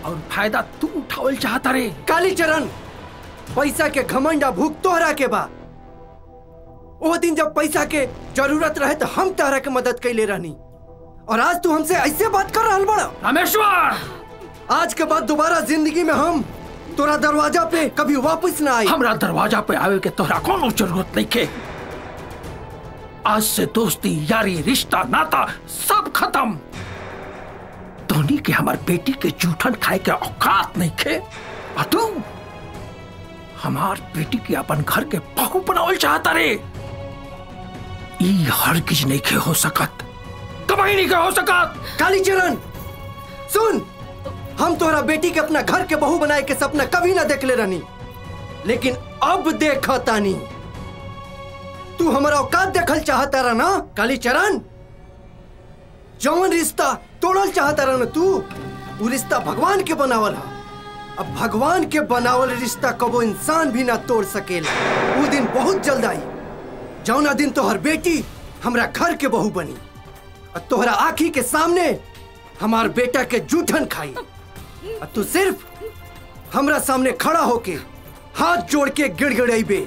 और फायदा तू उठावल चाहता रे काली चरण पैसा के घमंडा भूख तोहरा के बा वो दिन जब पैसा के जरूरत रहे तो हम तोहरा के मदद कैले रहनी और आज तू हमसे ऐसे बात कर रहा बड़ा रामेश्वर आज के बाद दोबारा जिंदगी में हम तोरा दरवाजा पे कभी वापस ना आई हमरा दरवाजा पे आवे के तोहरा कोनो जरूरत नहीं के आज से दोस्ती यारी रिश्ता नाता सब खत्म धोनी के हमार बेटी के जूठन खाए के औकात नहीं खे और तू हमार बेटी के अपन घर के बहू बनावल चाहता रे ई हर किज नहीं के हो सकत कभी नहीं के हो सकत काली चरण सुन हम तोहरा बेटी के अपना घर के बहू बनाए के सपना कभी ना देखले रहनी लेकिन अब देख तानी तू हमारा औकात देखल चाहता रहा ना काली चरण जौन रिश्ता तोड़ल चाहता रहा ना तू वो रिश्ता भगवान के बनावल हा अब भगवान के बनावल रिश्ता कबो इंसान भी ना तोड़ सकेला वो दिन बहुत जल्द आई जौना दिन तोहर बेटी हमरा घर के बहू बनी और तोहरा आँखी के सामने हमार बेटा के जूठन खाई और तू सिर्फ हमरा सामने खड़ा होके हाथ जोड़ के गिड़गिड़ाइबे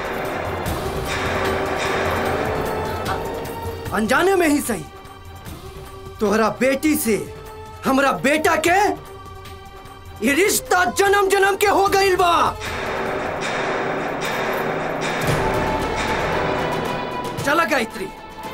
अनजाने में ही सही तोहरा बेटी से हमरा बेटा के ये रिश्ता जन्म जन्म के हो गईल बा चला गायत्री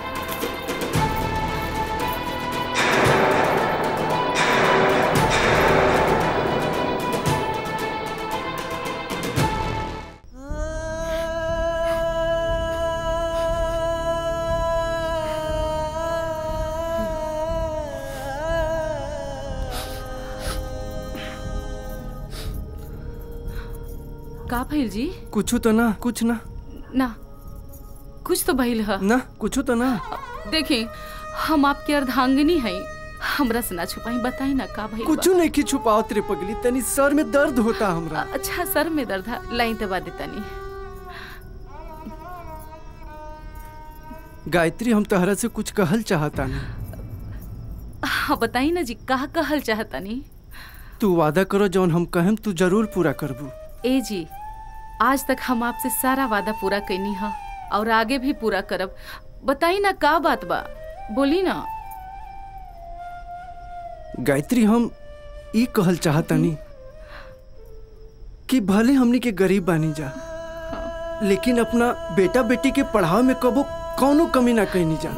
का भइल जी कुछ तो ना कुछ ना ना कुछ तो भइल है ना कुछ तो ना देखी हम आपके अर्धांगिनी हैं हमरा से ना छुपाई बताई ना का भइल कुछ नहीं की छुपाओ तेरे पगली तनी सर में दर्द होता हमरा अच्छा सर में दर्द है लाई दबा देता नहीं गायत्री हम तहरा से कुछ कहल चाहता नहीं हाँ बताई ना जी कहा कहल चाहता नहीं तू वादा करो जौन हम कहेम तू जरूर पूरा करबू ए जी आज तक हम आपसे सारा वादा पूरा कैनी हा और आगे भी पूरा करब बताई ना का बात बा बोली ना गायत्री हम ई कहल चाहतनी कि भले हमनी के गरीब बानी जा लेकिन अपना बेटा बेटी के पढ़ाव में कबो कौनो कमी ना कहनी जा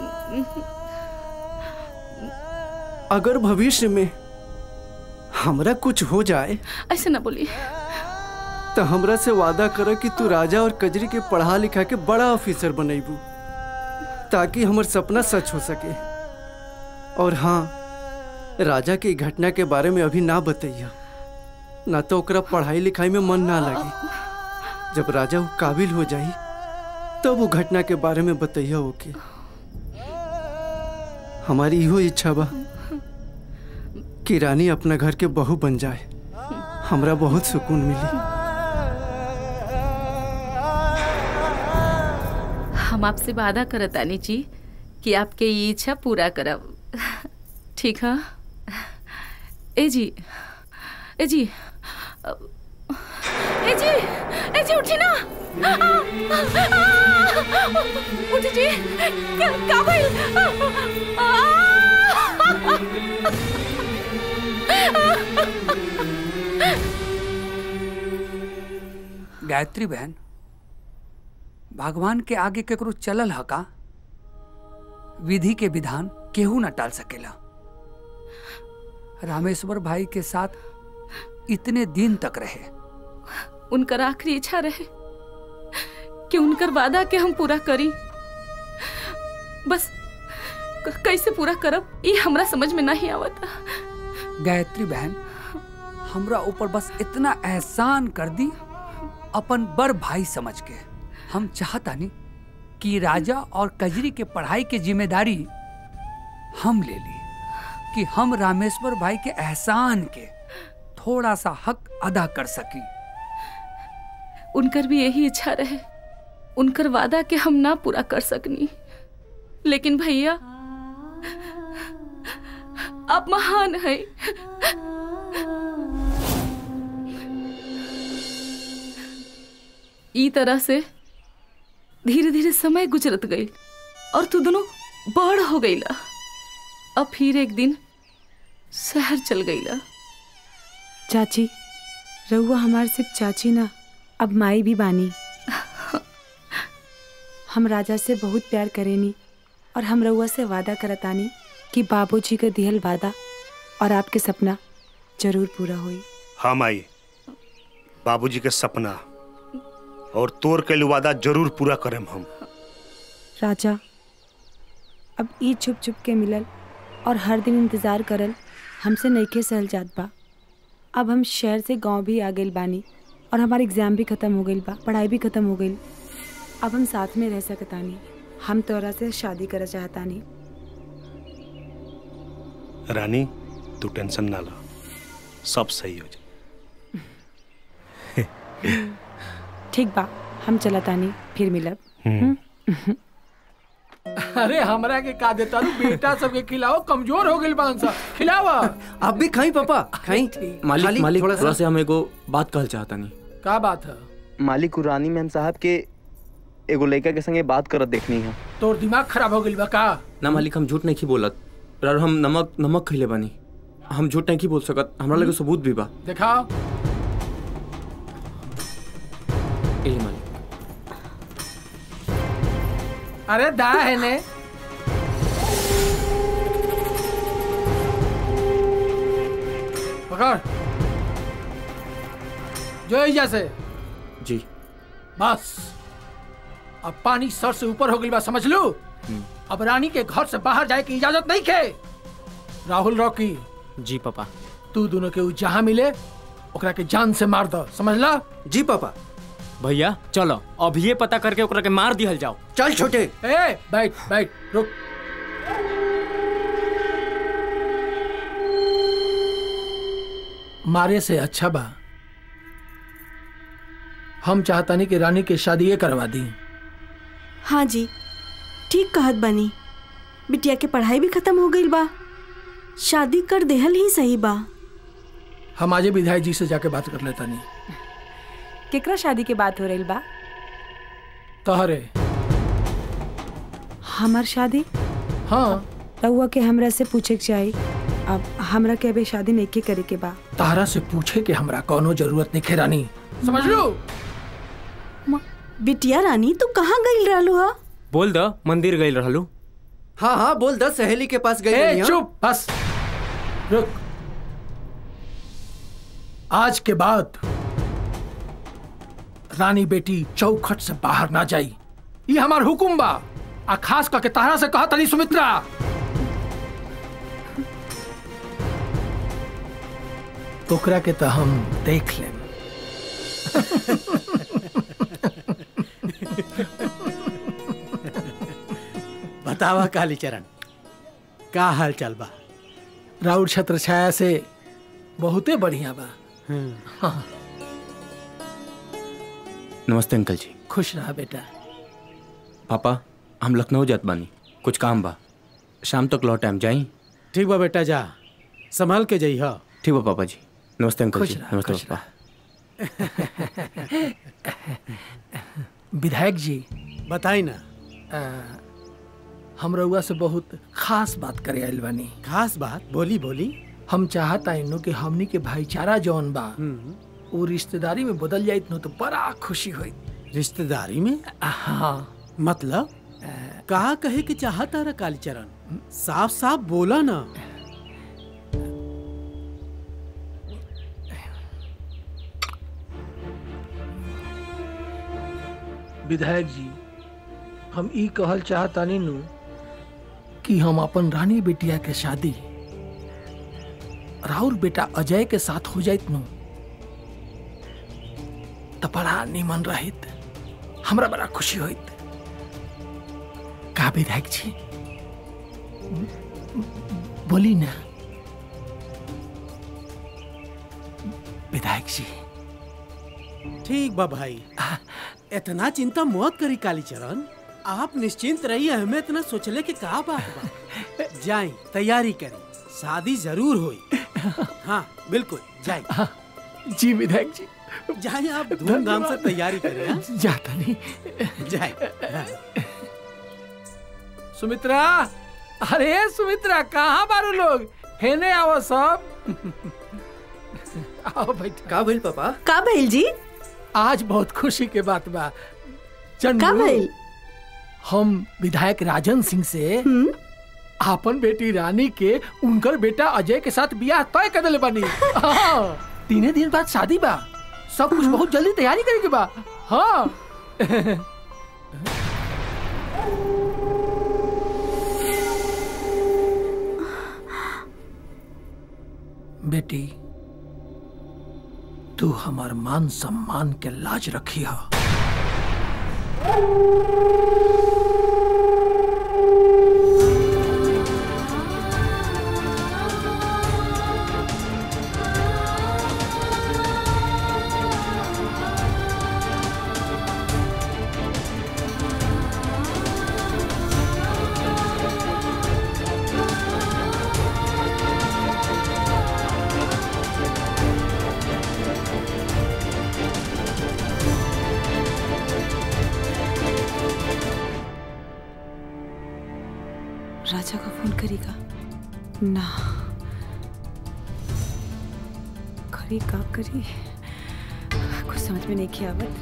अगर भविष्य में हमरा कुछ हो जाए ऐसे ना बोली तो हमरा से वादा कर कि तू राजा और कजरी के पढ़ा लिखा के बड़ा ऑफिसर बनेबू ताकि हमर सपना सच हो सके और हाँ राजा के घटना के बारे में अभी ना बतैया ना तो ओकरा पढ़ाई लिखाई में मन ना लगे जब राजा वो काबिल हो जाई तब वो घटना के बारे में बतैया ओके हमारी इहो इच्छा बा कि रानी अपना घर के बहू बन जाए हमरा बहुत सुकून मिली हम आपसे वादा करत आनी जी कि आपके ये इच्छा पूरा करब ठीक है ए जी ए जी ए जी ए जी उठी ना उठी जी का का भइल गायत्री बहन भगवान के आगे केकरो चलल ह का विधि के विधान केहू न टाल सकेला रामेश्वर भाई के साथ इतने दिन तक रहे उनकर आखिरी इच्छा रहे कि उनकर वादा के हम पूरा करी बस क- कैसे पूरा करब ये हमरा समझ में नहीं आवता गायत्री बहन हमरा ऊपर बस इतना एहसान कर दी अपन बड़ भाई समझ के हम चाहतानी कि राजा और कजरी के पढ़ाई के जिम्मेदारी हम ले ली कि हम रामेश्वर भाई के एहसान के थोड़ा सा हक अदा कर सकी उनकर भी यही इच्छा रहे उनकर वादा के हम ना पूरा कर सकनी लेकिन भैया आप महान है ई तरह से धीरे धीरे समय गुजरत गई और तू दोनों बड़ हो गईला अब फिर एक दिन शहर चल गईला चाची रहुआ हमार सिर्फ चाची ना अब माई भी बानी हम राजा से बहुत प्यार करेनी और हम रहुआ से वादा करतानी कि बाबूजी का दिहल वादा और आपके सपना जरूर पूरा होई हाँ माई बाबूजी के सपना और तोर के वादा जरूर पूरा करेम हम राजा अब ई छुप छुप के मिलल और हर दिन इंतजार करल हमसे नईखे सहल जात बा अब हम शहर से गांव भी आ गइल बानी और हमार एग्जाम भी खत्म हो गइल बा पढ़ाई भी खत्म हो गइल अब हम साथ में रह सकतानी हम तोरा से शादी करे चाहतानी रानी तू टेंशन ना ला सब सही हो जाए ठीक बा हम चलतानी फिर मिलब हम्म। अरे हमरा के का देता लू बेटा सबके खिलाओ कमजोर हो गइल बान सा खिलावा आप भी खाई पापा खाई मालिक खाली मालिक थोड़ा थोड़ा सा- से हम एगो बात कहल चाहता नहीं का बात है मालिक रानी मैम साहब के एगो लड़का के संगे बात करत देखनी है तोर दिमाग खराब हो गइल बा का ना मालिक हम झूठ नहीं की बोलत और हम नमक नमक खइले बानी हम झूठ नहीं की बोल सकत हमरा लगे सबूत भी बा दिखाओ एही मालिक अरे दा है ने पकड़ जो एजा से जी बस अब पानी सर से ऊपर हो गई बा समझ लो अब रानी के घर से बाहर जाए की इजाजत नहीं खे राहुल रॉकी जी पापा तू दोनों के उ जहाँ मिले ओकरा के जान से मार दो समझला जी पापा भैया चलो अब ये पता करके ओकरा के मार दिहल जाओ चल छोटे ए बैठ बैठ रुक मारे से अच्छा बा हम चाहता नहीं कि रानी के शादी ये करवा दी हाँ जी ठीक कहत बनी बिटिया के पढ़ाई भी खत्म हो गई बा शादी कर देहल ही सही बा हम आजे विधायक जी से जाके बात कर लेता नहीं केकरा शादी के बात हो रही बा तहरे हमार शादी हाँ रहुआ के हमरा से पूछे के चाही अब हमरा के अभी शादी नहीं के करे के बा तारा से पूछे कि हमरा कोनो जरूरत नहीं खे रानी समझ लो बिटिया रानी तू कहाँ गई रहलू हा बोल द मंदिर गई रहलू हाँ हाँ बोल दस सहेली के पास गई ए, नहीं, हाँ? चुप बस रुक आज के बाद रानी बेटी चौखट से बाहर ना जाई ये हमार हुकुम बा आ खास करके तारा से कहा तनी सुमित्रा ओकरा के तो हम देख लेम बतावा कालीचरण का हाल चाल बा राउर छत्र छाया से बहुते बढ़िया बा हाँ, नमस्ते अंकल जी खुश रहा बेटा पापा हम लखनऊ जात बानी कुछ काम बा शाम तक लौट टाइम जाई ठीक बा बेटा जा संभाल के जई हा ठीक बा पापा जी नमस्ते अंकल खुश जी रहा, नमस्ते खुश पापा विधायक जी बताई ना आ, हम रउआ से बहुत खास बात करे आइल बानी खास बात बोली बोली हम चाहता इन्नो कि हमनी के भाईचारा जौन बा वो रिश्तेदारी में बदल जाइत नो तो बड़ा खुशी हुई रिश्तेदारी में हाँ मतलब कहा कहे के चाहता रहा कालीचरण साफ साफ बोला ना विधायक जी हम ई कहल चाहतानी नु कि हम अपन रानी बेटिया के शादी राहुल बेटा अजय के साथ हो जाइत नु तो बड़ा निमन रहित हमरा बड़ा खुशी होइत का विधायक जी बोली ना विधायक जी ठीक बा भाई इतना चिंता मत करी कालीचरण आप निश्चिंत रहिए हमें इतना सोचले के का बात बा जाई तैयारी करी शादी जरूर होई हाँ बिल्कुल जाई जी विधायक जी जाए आप धूमधाम से तैयारी करें हाँ? जाता नहीं जाए सुमित्रा अरे सुमित्रा कहाँ बारू लोग हेने आओ सब आओ बैठ का भइल पापा का भइल जी आज बहुत खुशी के बात बा चंदू का भइल? हम विधायक राजन सिंह से आपन बेटी रानी के उनकर बेटा अजय के साथ बियाह तय कर दिले बानी हाँ, तीने दिन बाद शादी बा सब कुछ बहुत जल्दी तैयारी करे के बा हाँ बेटी तू हमार मान सम्मान के लाज रखी हा राजा को फोन करेगा ना करी का करी कुछ समझ में नहीं किया आवत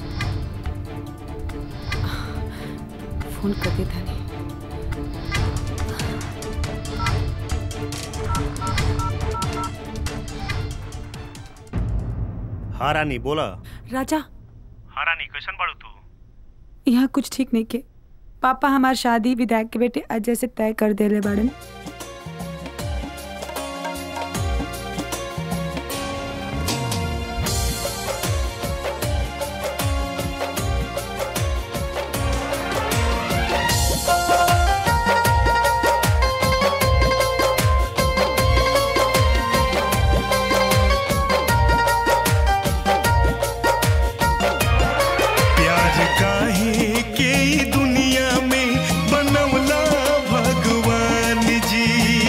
फोन कर देता नहीं हाँ रानी बोला राजा हाँ रानी कैसन बाड़ू तू यहाँ कुछ ठीक नहीं के पापा हमार शादी विधायक के बेटे अजय से तय कर देले बाड़न प्यार काहे के ई दुनिया में बनवला भगवान जी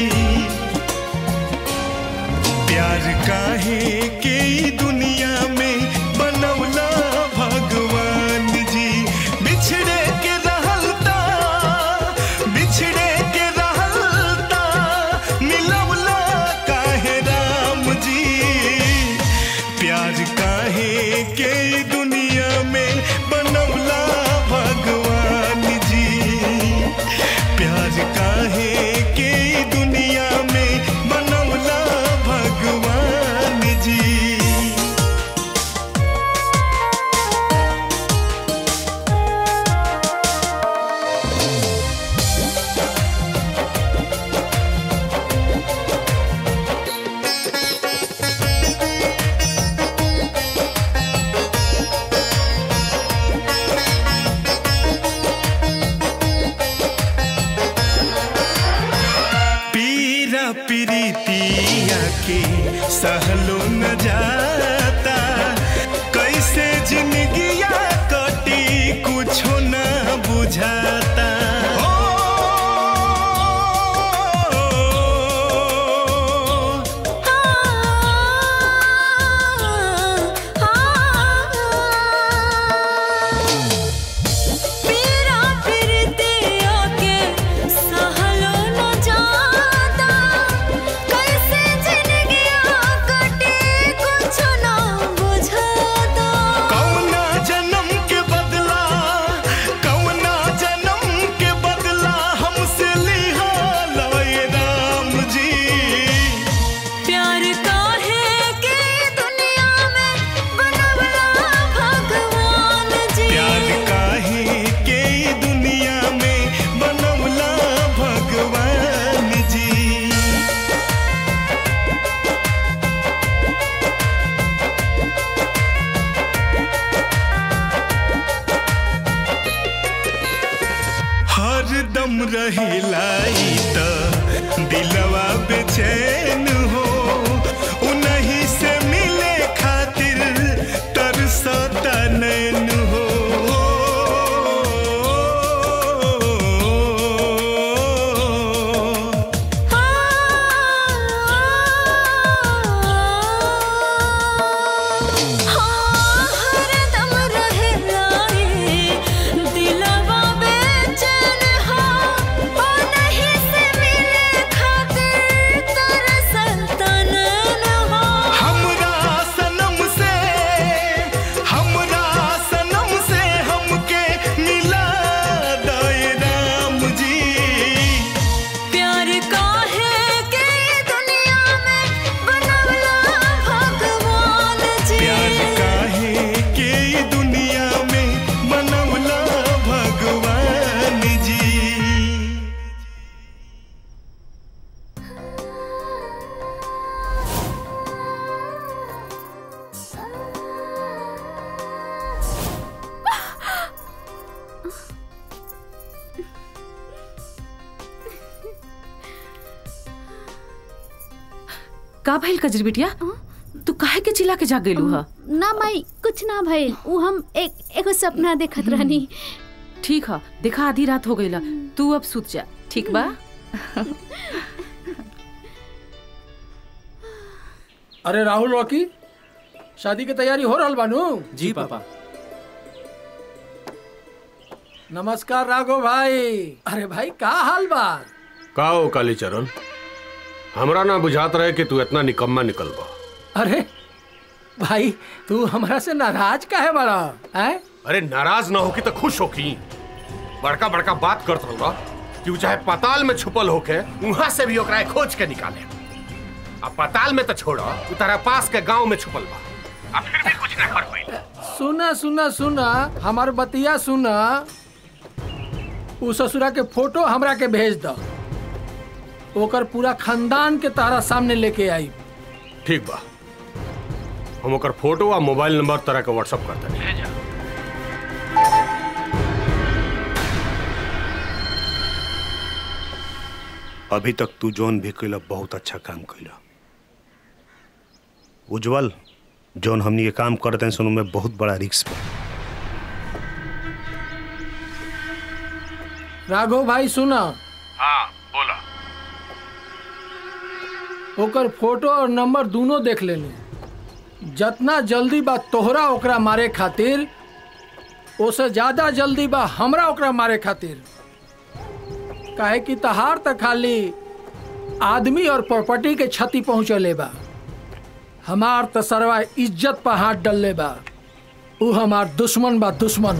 प्यार काहे के ई दुनिया में बनवला भगवान जी बिछड़े के रहलता बिछड़े के रहलता मिलवला काहे राम जी प्यार काहे के ई दुनिया में बनवला भगवान जी प्यार काहे के ई दुनिया में बनवला भगवान जी पीरा प्रीतिया के सहलो न जाता कैसे जिंदगिया कटी कुछो न बुझाता पीरा फिरतिया के सहलो न जाता कैसे जिंदगिया कटे कुछ ना बुझाता कौना जन्म के बदला कौना जन्म के बदला हमसे लिहा लय राम जी प्यार काहे के दुनिया में बनवला भगवान जी प्यार काहे के ई दुनिया में बनवला भगवान जी हर दम रहेला ई त दिलवा बेचैन हो उन्हीं से मिले खातिर तरसता नैन हो हाँ का भइल कजरी बिटिया तू काहे के चिल्ला के जाग गेलू हा ना माई कुछ ना भइल उ हम एक एगो सपना देखत रहनी ठीक है देखा आधी रात हो गईला तू अब सुत जा ठीक बा अरे राहुल रॉकी शादी की तैयारी हो रहल बानू जी पापा नमस्कार राघव भाई अरे भाई का हाल बा का हो कालीचरण हमरा ना बुझात रहे कि तू इतना निकम्मा निकल बा अरे भाई तू हमरा से नाराज काहे बड़ा हैं अरे नाराज ना होकी तो खुश होकी बड़का बड़का बात करत होगा कि उ चाहे पताल में छुपल होके वहां से भी ओकरा खोज के निकाले अब पताल में तो छोड़ो उ तारा पास के गांव में छुपल बा अब फिर भी कुछ ना कर पाई सुना सुना सुना हमार बतिया सुना उ ससुरा के फोटो हमरा के भेज द ओकर पूरा खानदान के तारा सामने लेके आई ठीक बा हम ओकर फोटो आ मोबाइल नंबर तरह के व्हाट्सएप कर देनी अभी तक तू जौन भी कैला बहुत अच्छा काम कैला उज्जवल जौन हमनी के काम करते हैं सुनो में बहुत बड़ा रिक्स बा राघव भाई सुना हाँ बोला ओकर फोटो और नंबर दोनों देख लेनी जितना जल्दी बा तोहरा ओकरा मारे खातिर ओसे ज्यादा जल्दी बा हमरा ओकरा मारे खातिर काहे कि तहार त खाली आदमी और प्रॉपर्टी के क्षति पहुंचले बा हमार त सरवा इज्जत पर हाथ डलले बा उ हमार दुश्मन बा दुश्मन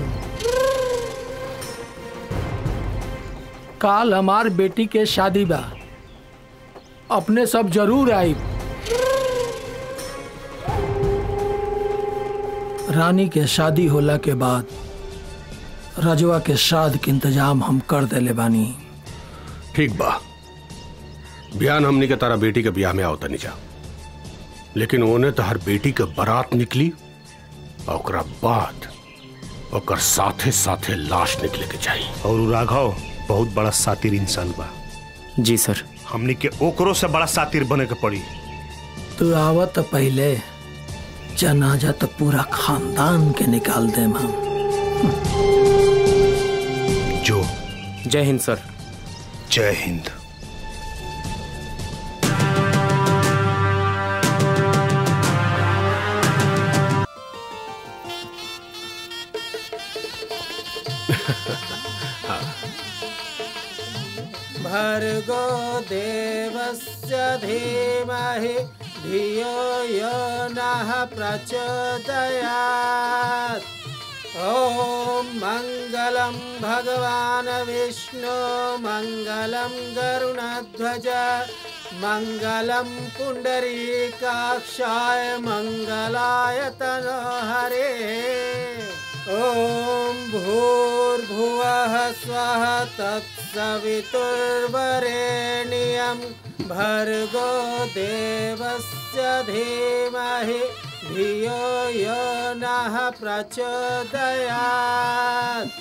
काल हमार बेटी के शादी बा अपने सब जरूर आई रानी के शादी होला के बाद रजवा के श्राद्ध के इंतजाम हम कर देले बानी ठीक बा बयान हमनी के तारा बेटी के ब्याह में आवता नहीं जा लेकिन ओने तो हर बेटी के बारात निकली और ओकरा बाद ओकर साथे साथे लाश निकले के चाहिए और उ राघव बहुत बड़ा सातिर इंसान बा जी सर हमनी के ओकरो से बड़ा सातिर बने के पड़ी तू आवत तो पहले जनाजा तो पूरा खानदान के निकाल दे हम जो जय हिंद सर जय हिंद भर्गो देवस्य धीमहि धियो यो नः प्रचोदयात् ॐ मङ्गलं भगवान् विष्णु मङ्गलं गरुणध्वज मङ्गलं पुण्डरीकाक्षाय मङ्गलाय तनोहरे ॐ भूर्भुवः स्वः तत्सवितुर्वरेण्यं भर्गो देवस्य धीमहि धियो यो नः प्रचोदयात्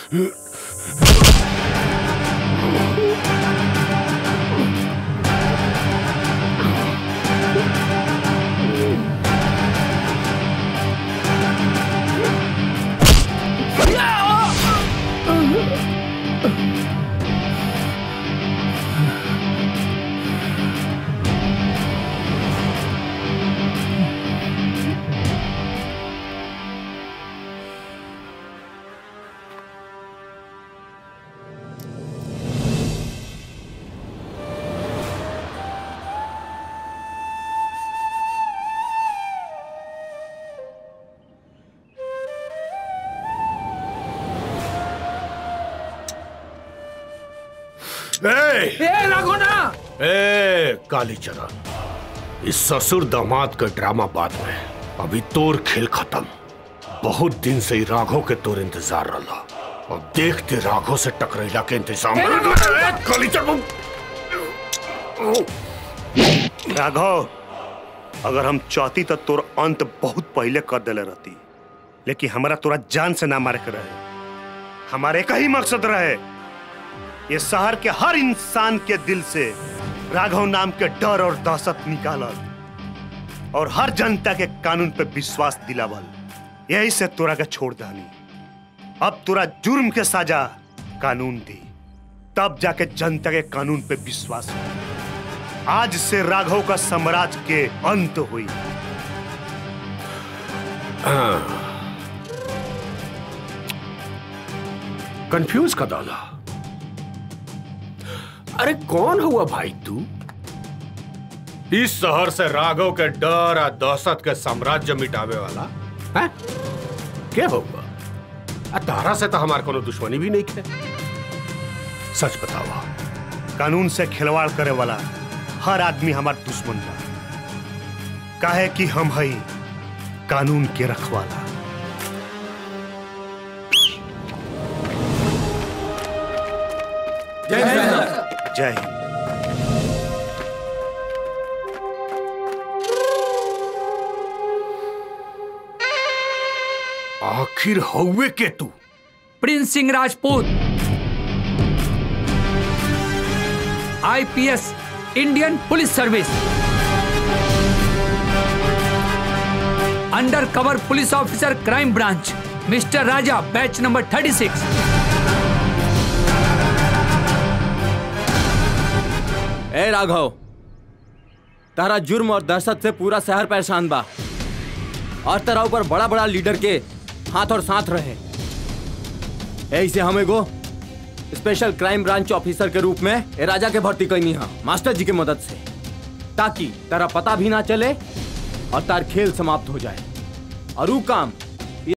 ए, ए राघोना ए काली चरण इस ससुर दामाद का ड्रामा बाद में अभी तोर खेल खत्म बहुत दिन से ही राघव के तोर इंतजार रहा और देखते राघव से टकरेला के इंतजाम ए, काली चरण राघव अगर हम चाहती तो तोर अंत बहुत पहले कर देले रहती लेकिन हमारा तोरा जान से ना मारे के रहे हमारे का ही मकसद रहे ये शहर के हर इंसान के दिल से राघव नाम के डर और दहशत निकालल और हर जनता के कानून पे विश्वास दिलावल यही से तोरा के छोड़ दानी अब तोरा जुर्म के सजा कानून दी तब जाके जनता के कानून पे विश्वास हो आज से राघव का साम्राज्य के अंत हुई कंफ्यूज का डाला अरे कौन हुआ भाई तू इस शहर से राघव के डर और दहशत के साम्राज्य मिटावे वाला है क्या होगा आ तारा से तो हमार कोनो दुश्मनी भी नहीं है सच बतावा कानून से खिलवाड़ करे वाला हर आदमी हमार दुश्मन बा काहे कि हम हई कानून के रखवाला जय हिंद जय हिंद आखिर हौवे के तू Prince Singh Rajput IPS Indian police service undercover police officer crime branch mister Raja batch number thirty six A Raghav तारा जुर्म और दहशत से पूरा शहर परेशान बा और तेरा ऊपर बड़ा बड़ा लीडर के हाथ और साथ रहे ऐसे हम एगो स्पेशल क्राइम ब्रांच ऑफिसर के रूप में ए राजा के भर्ती कैनी हा मास्टर जी के मदद से ताकि तेरा पता भी ना चले और तार खेल समाप्त हो जाए और वो काम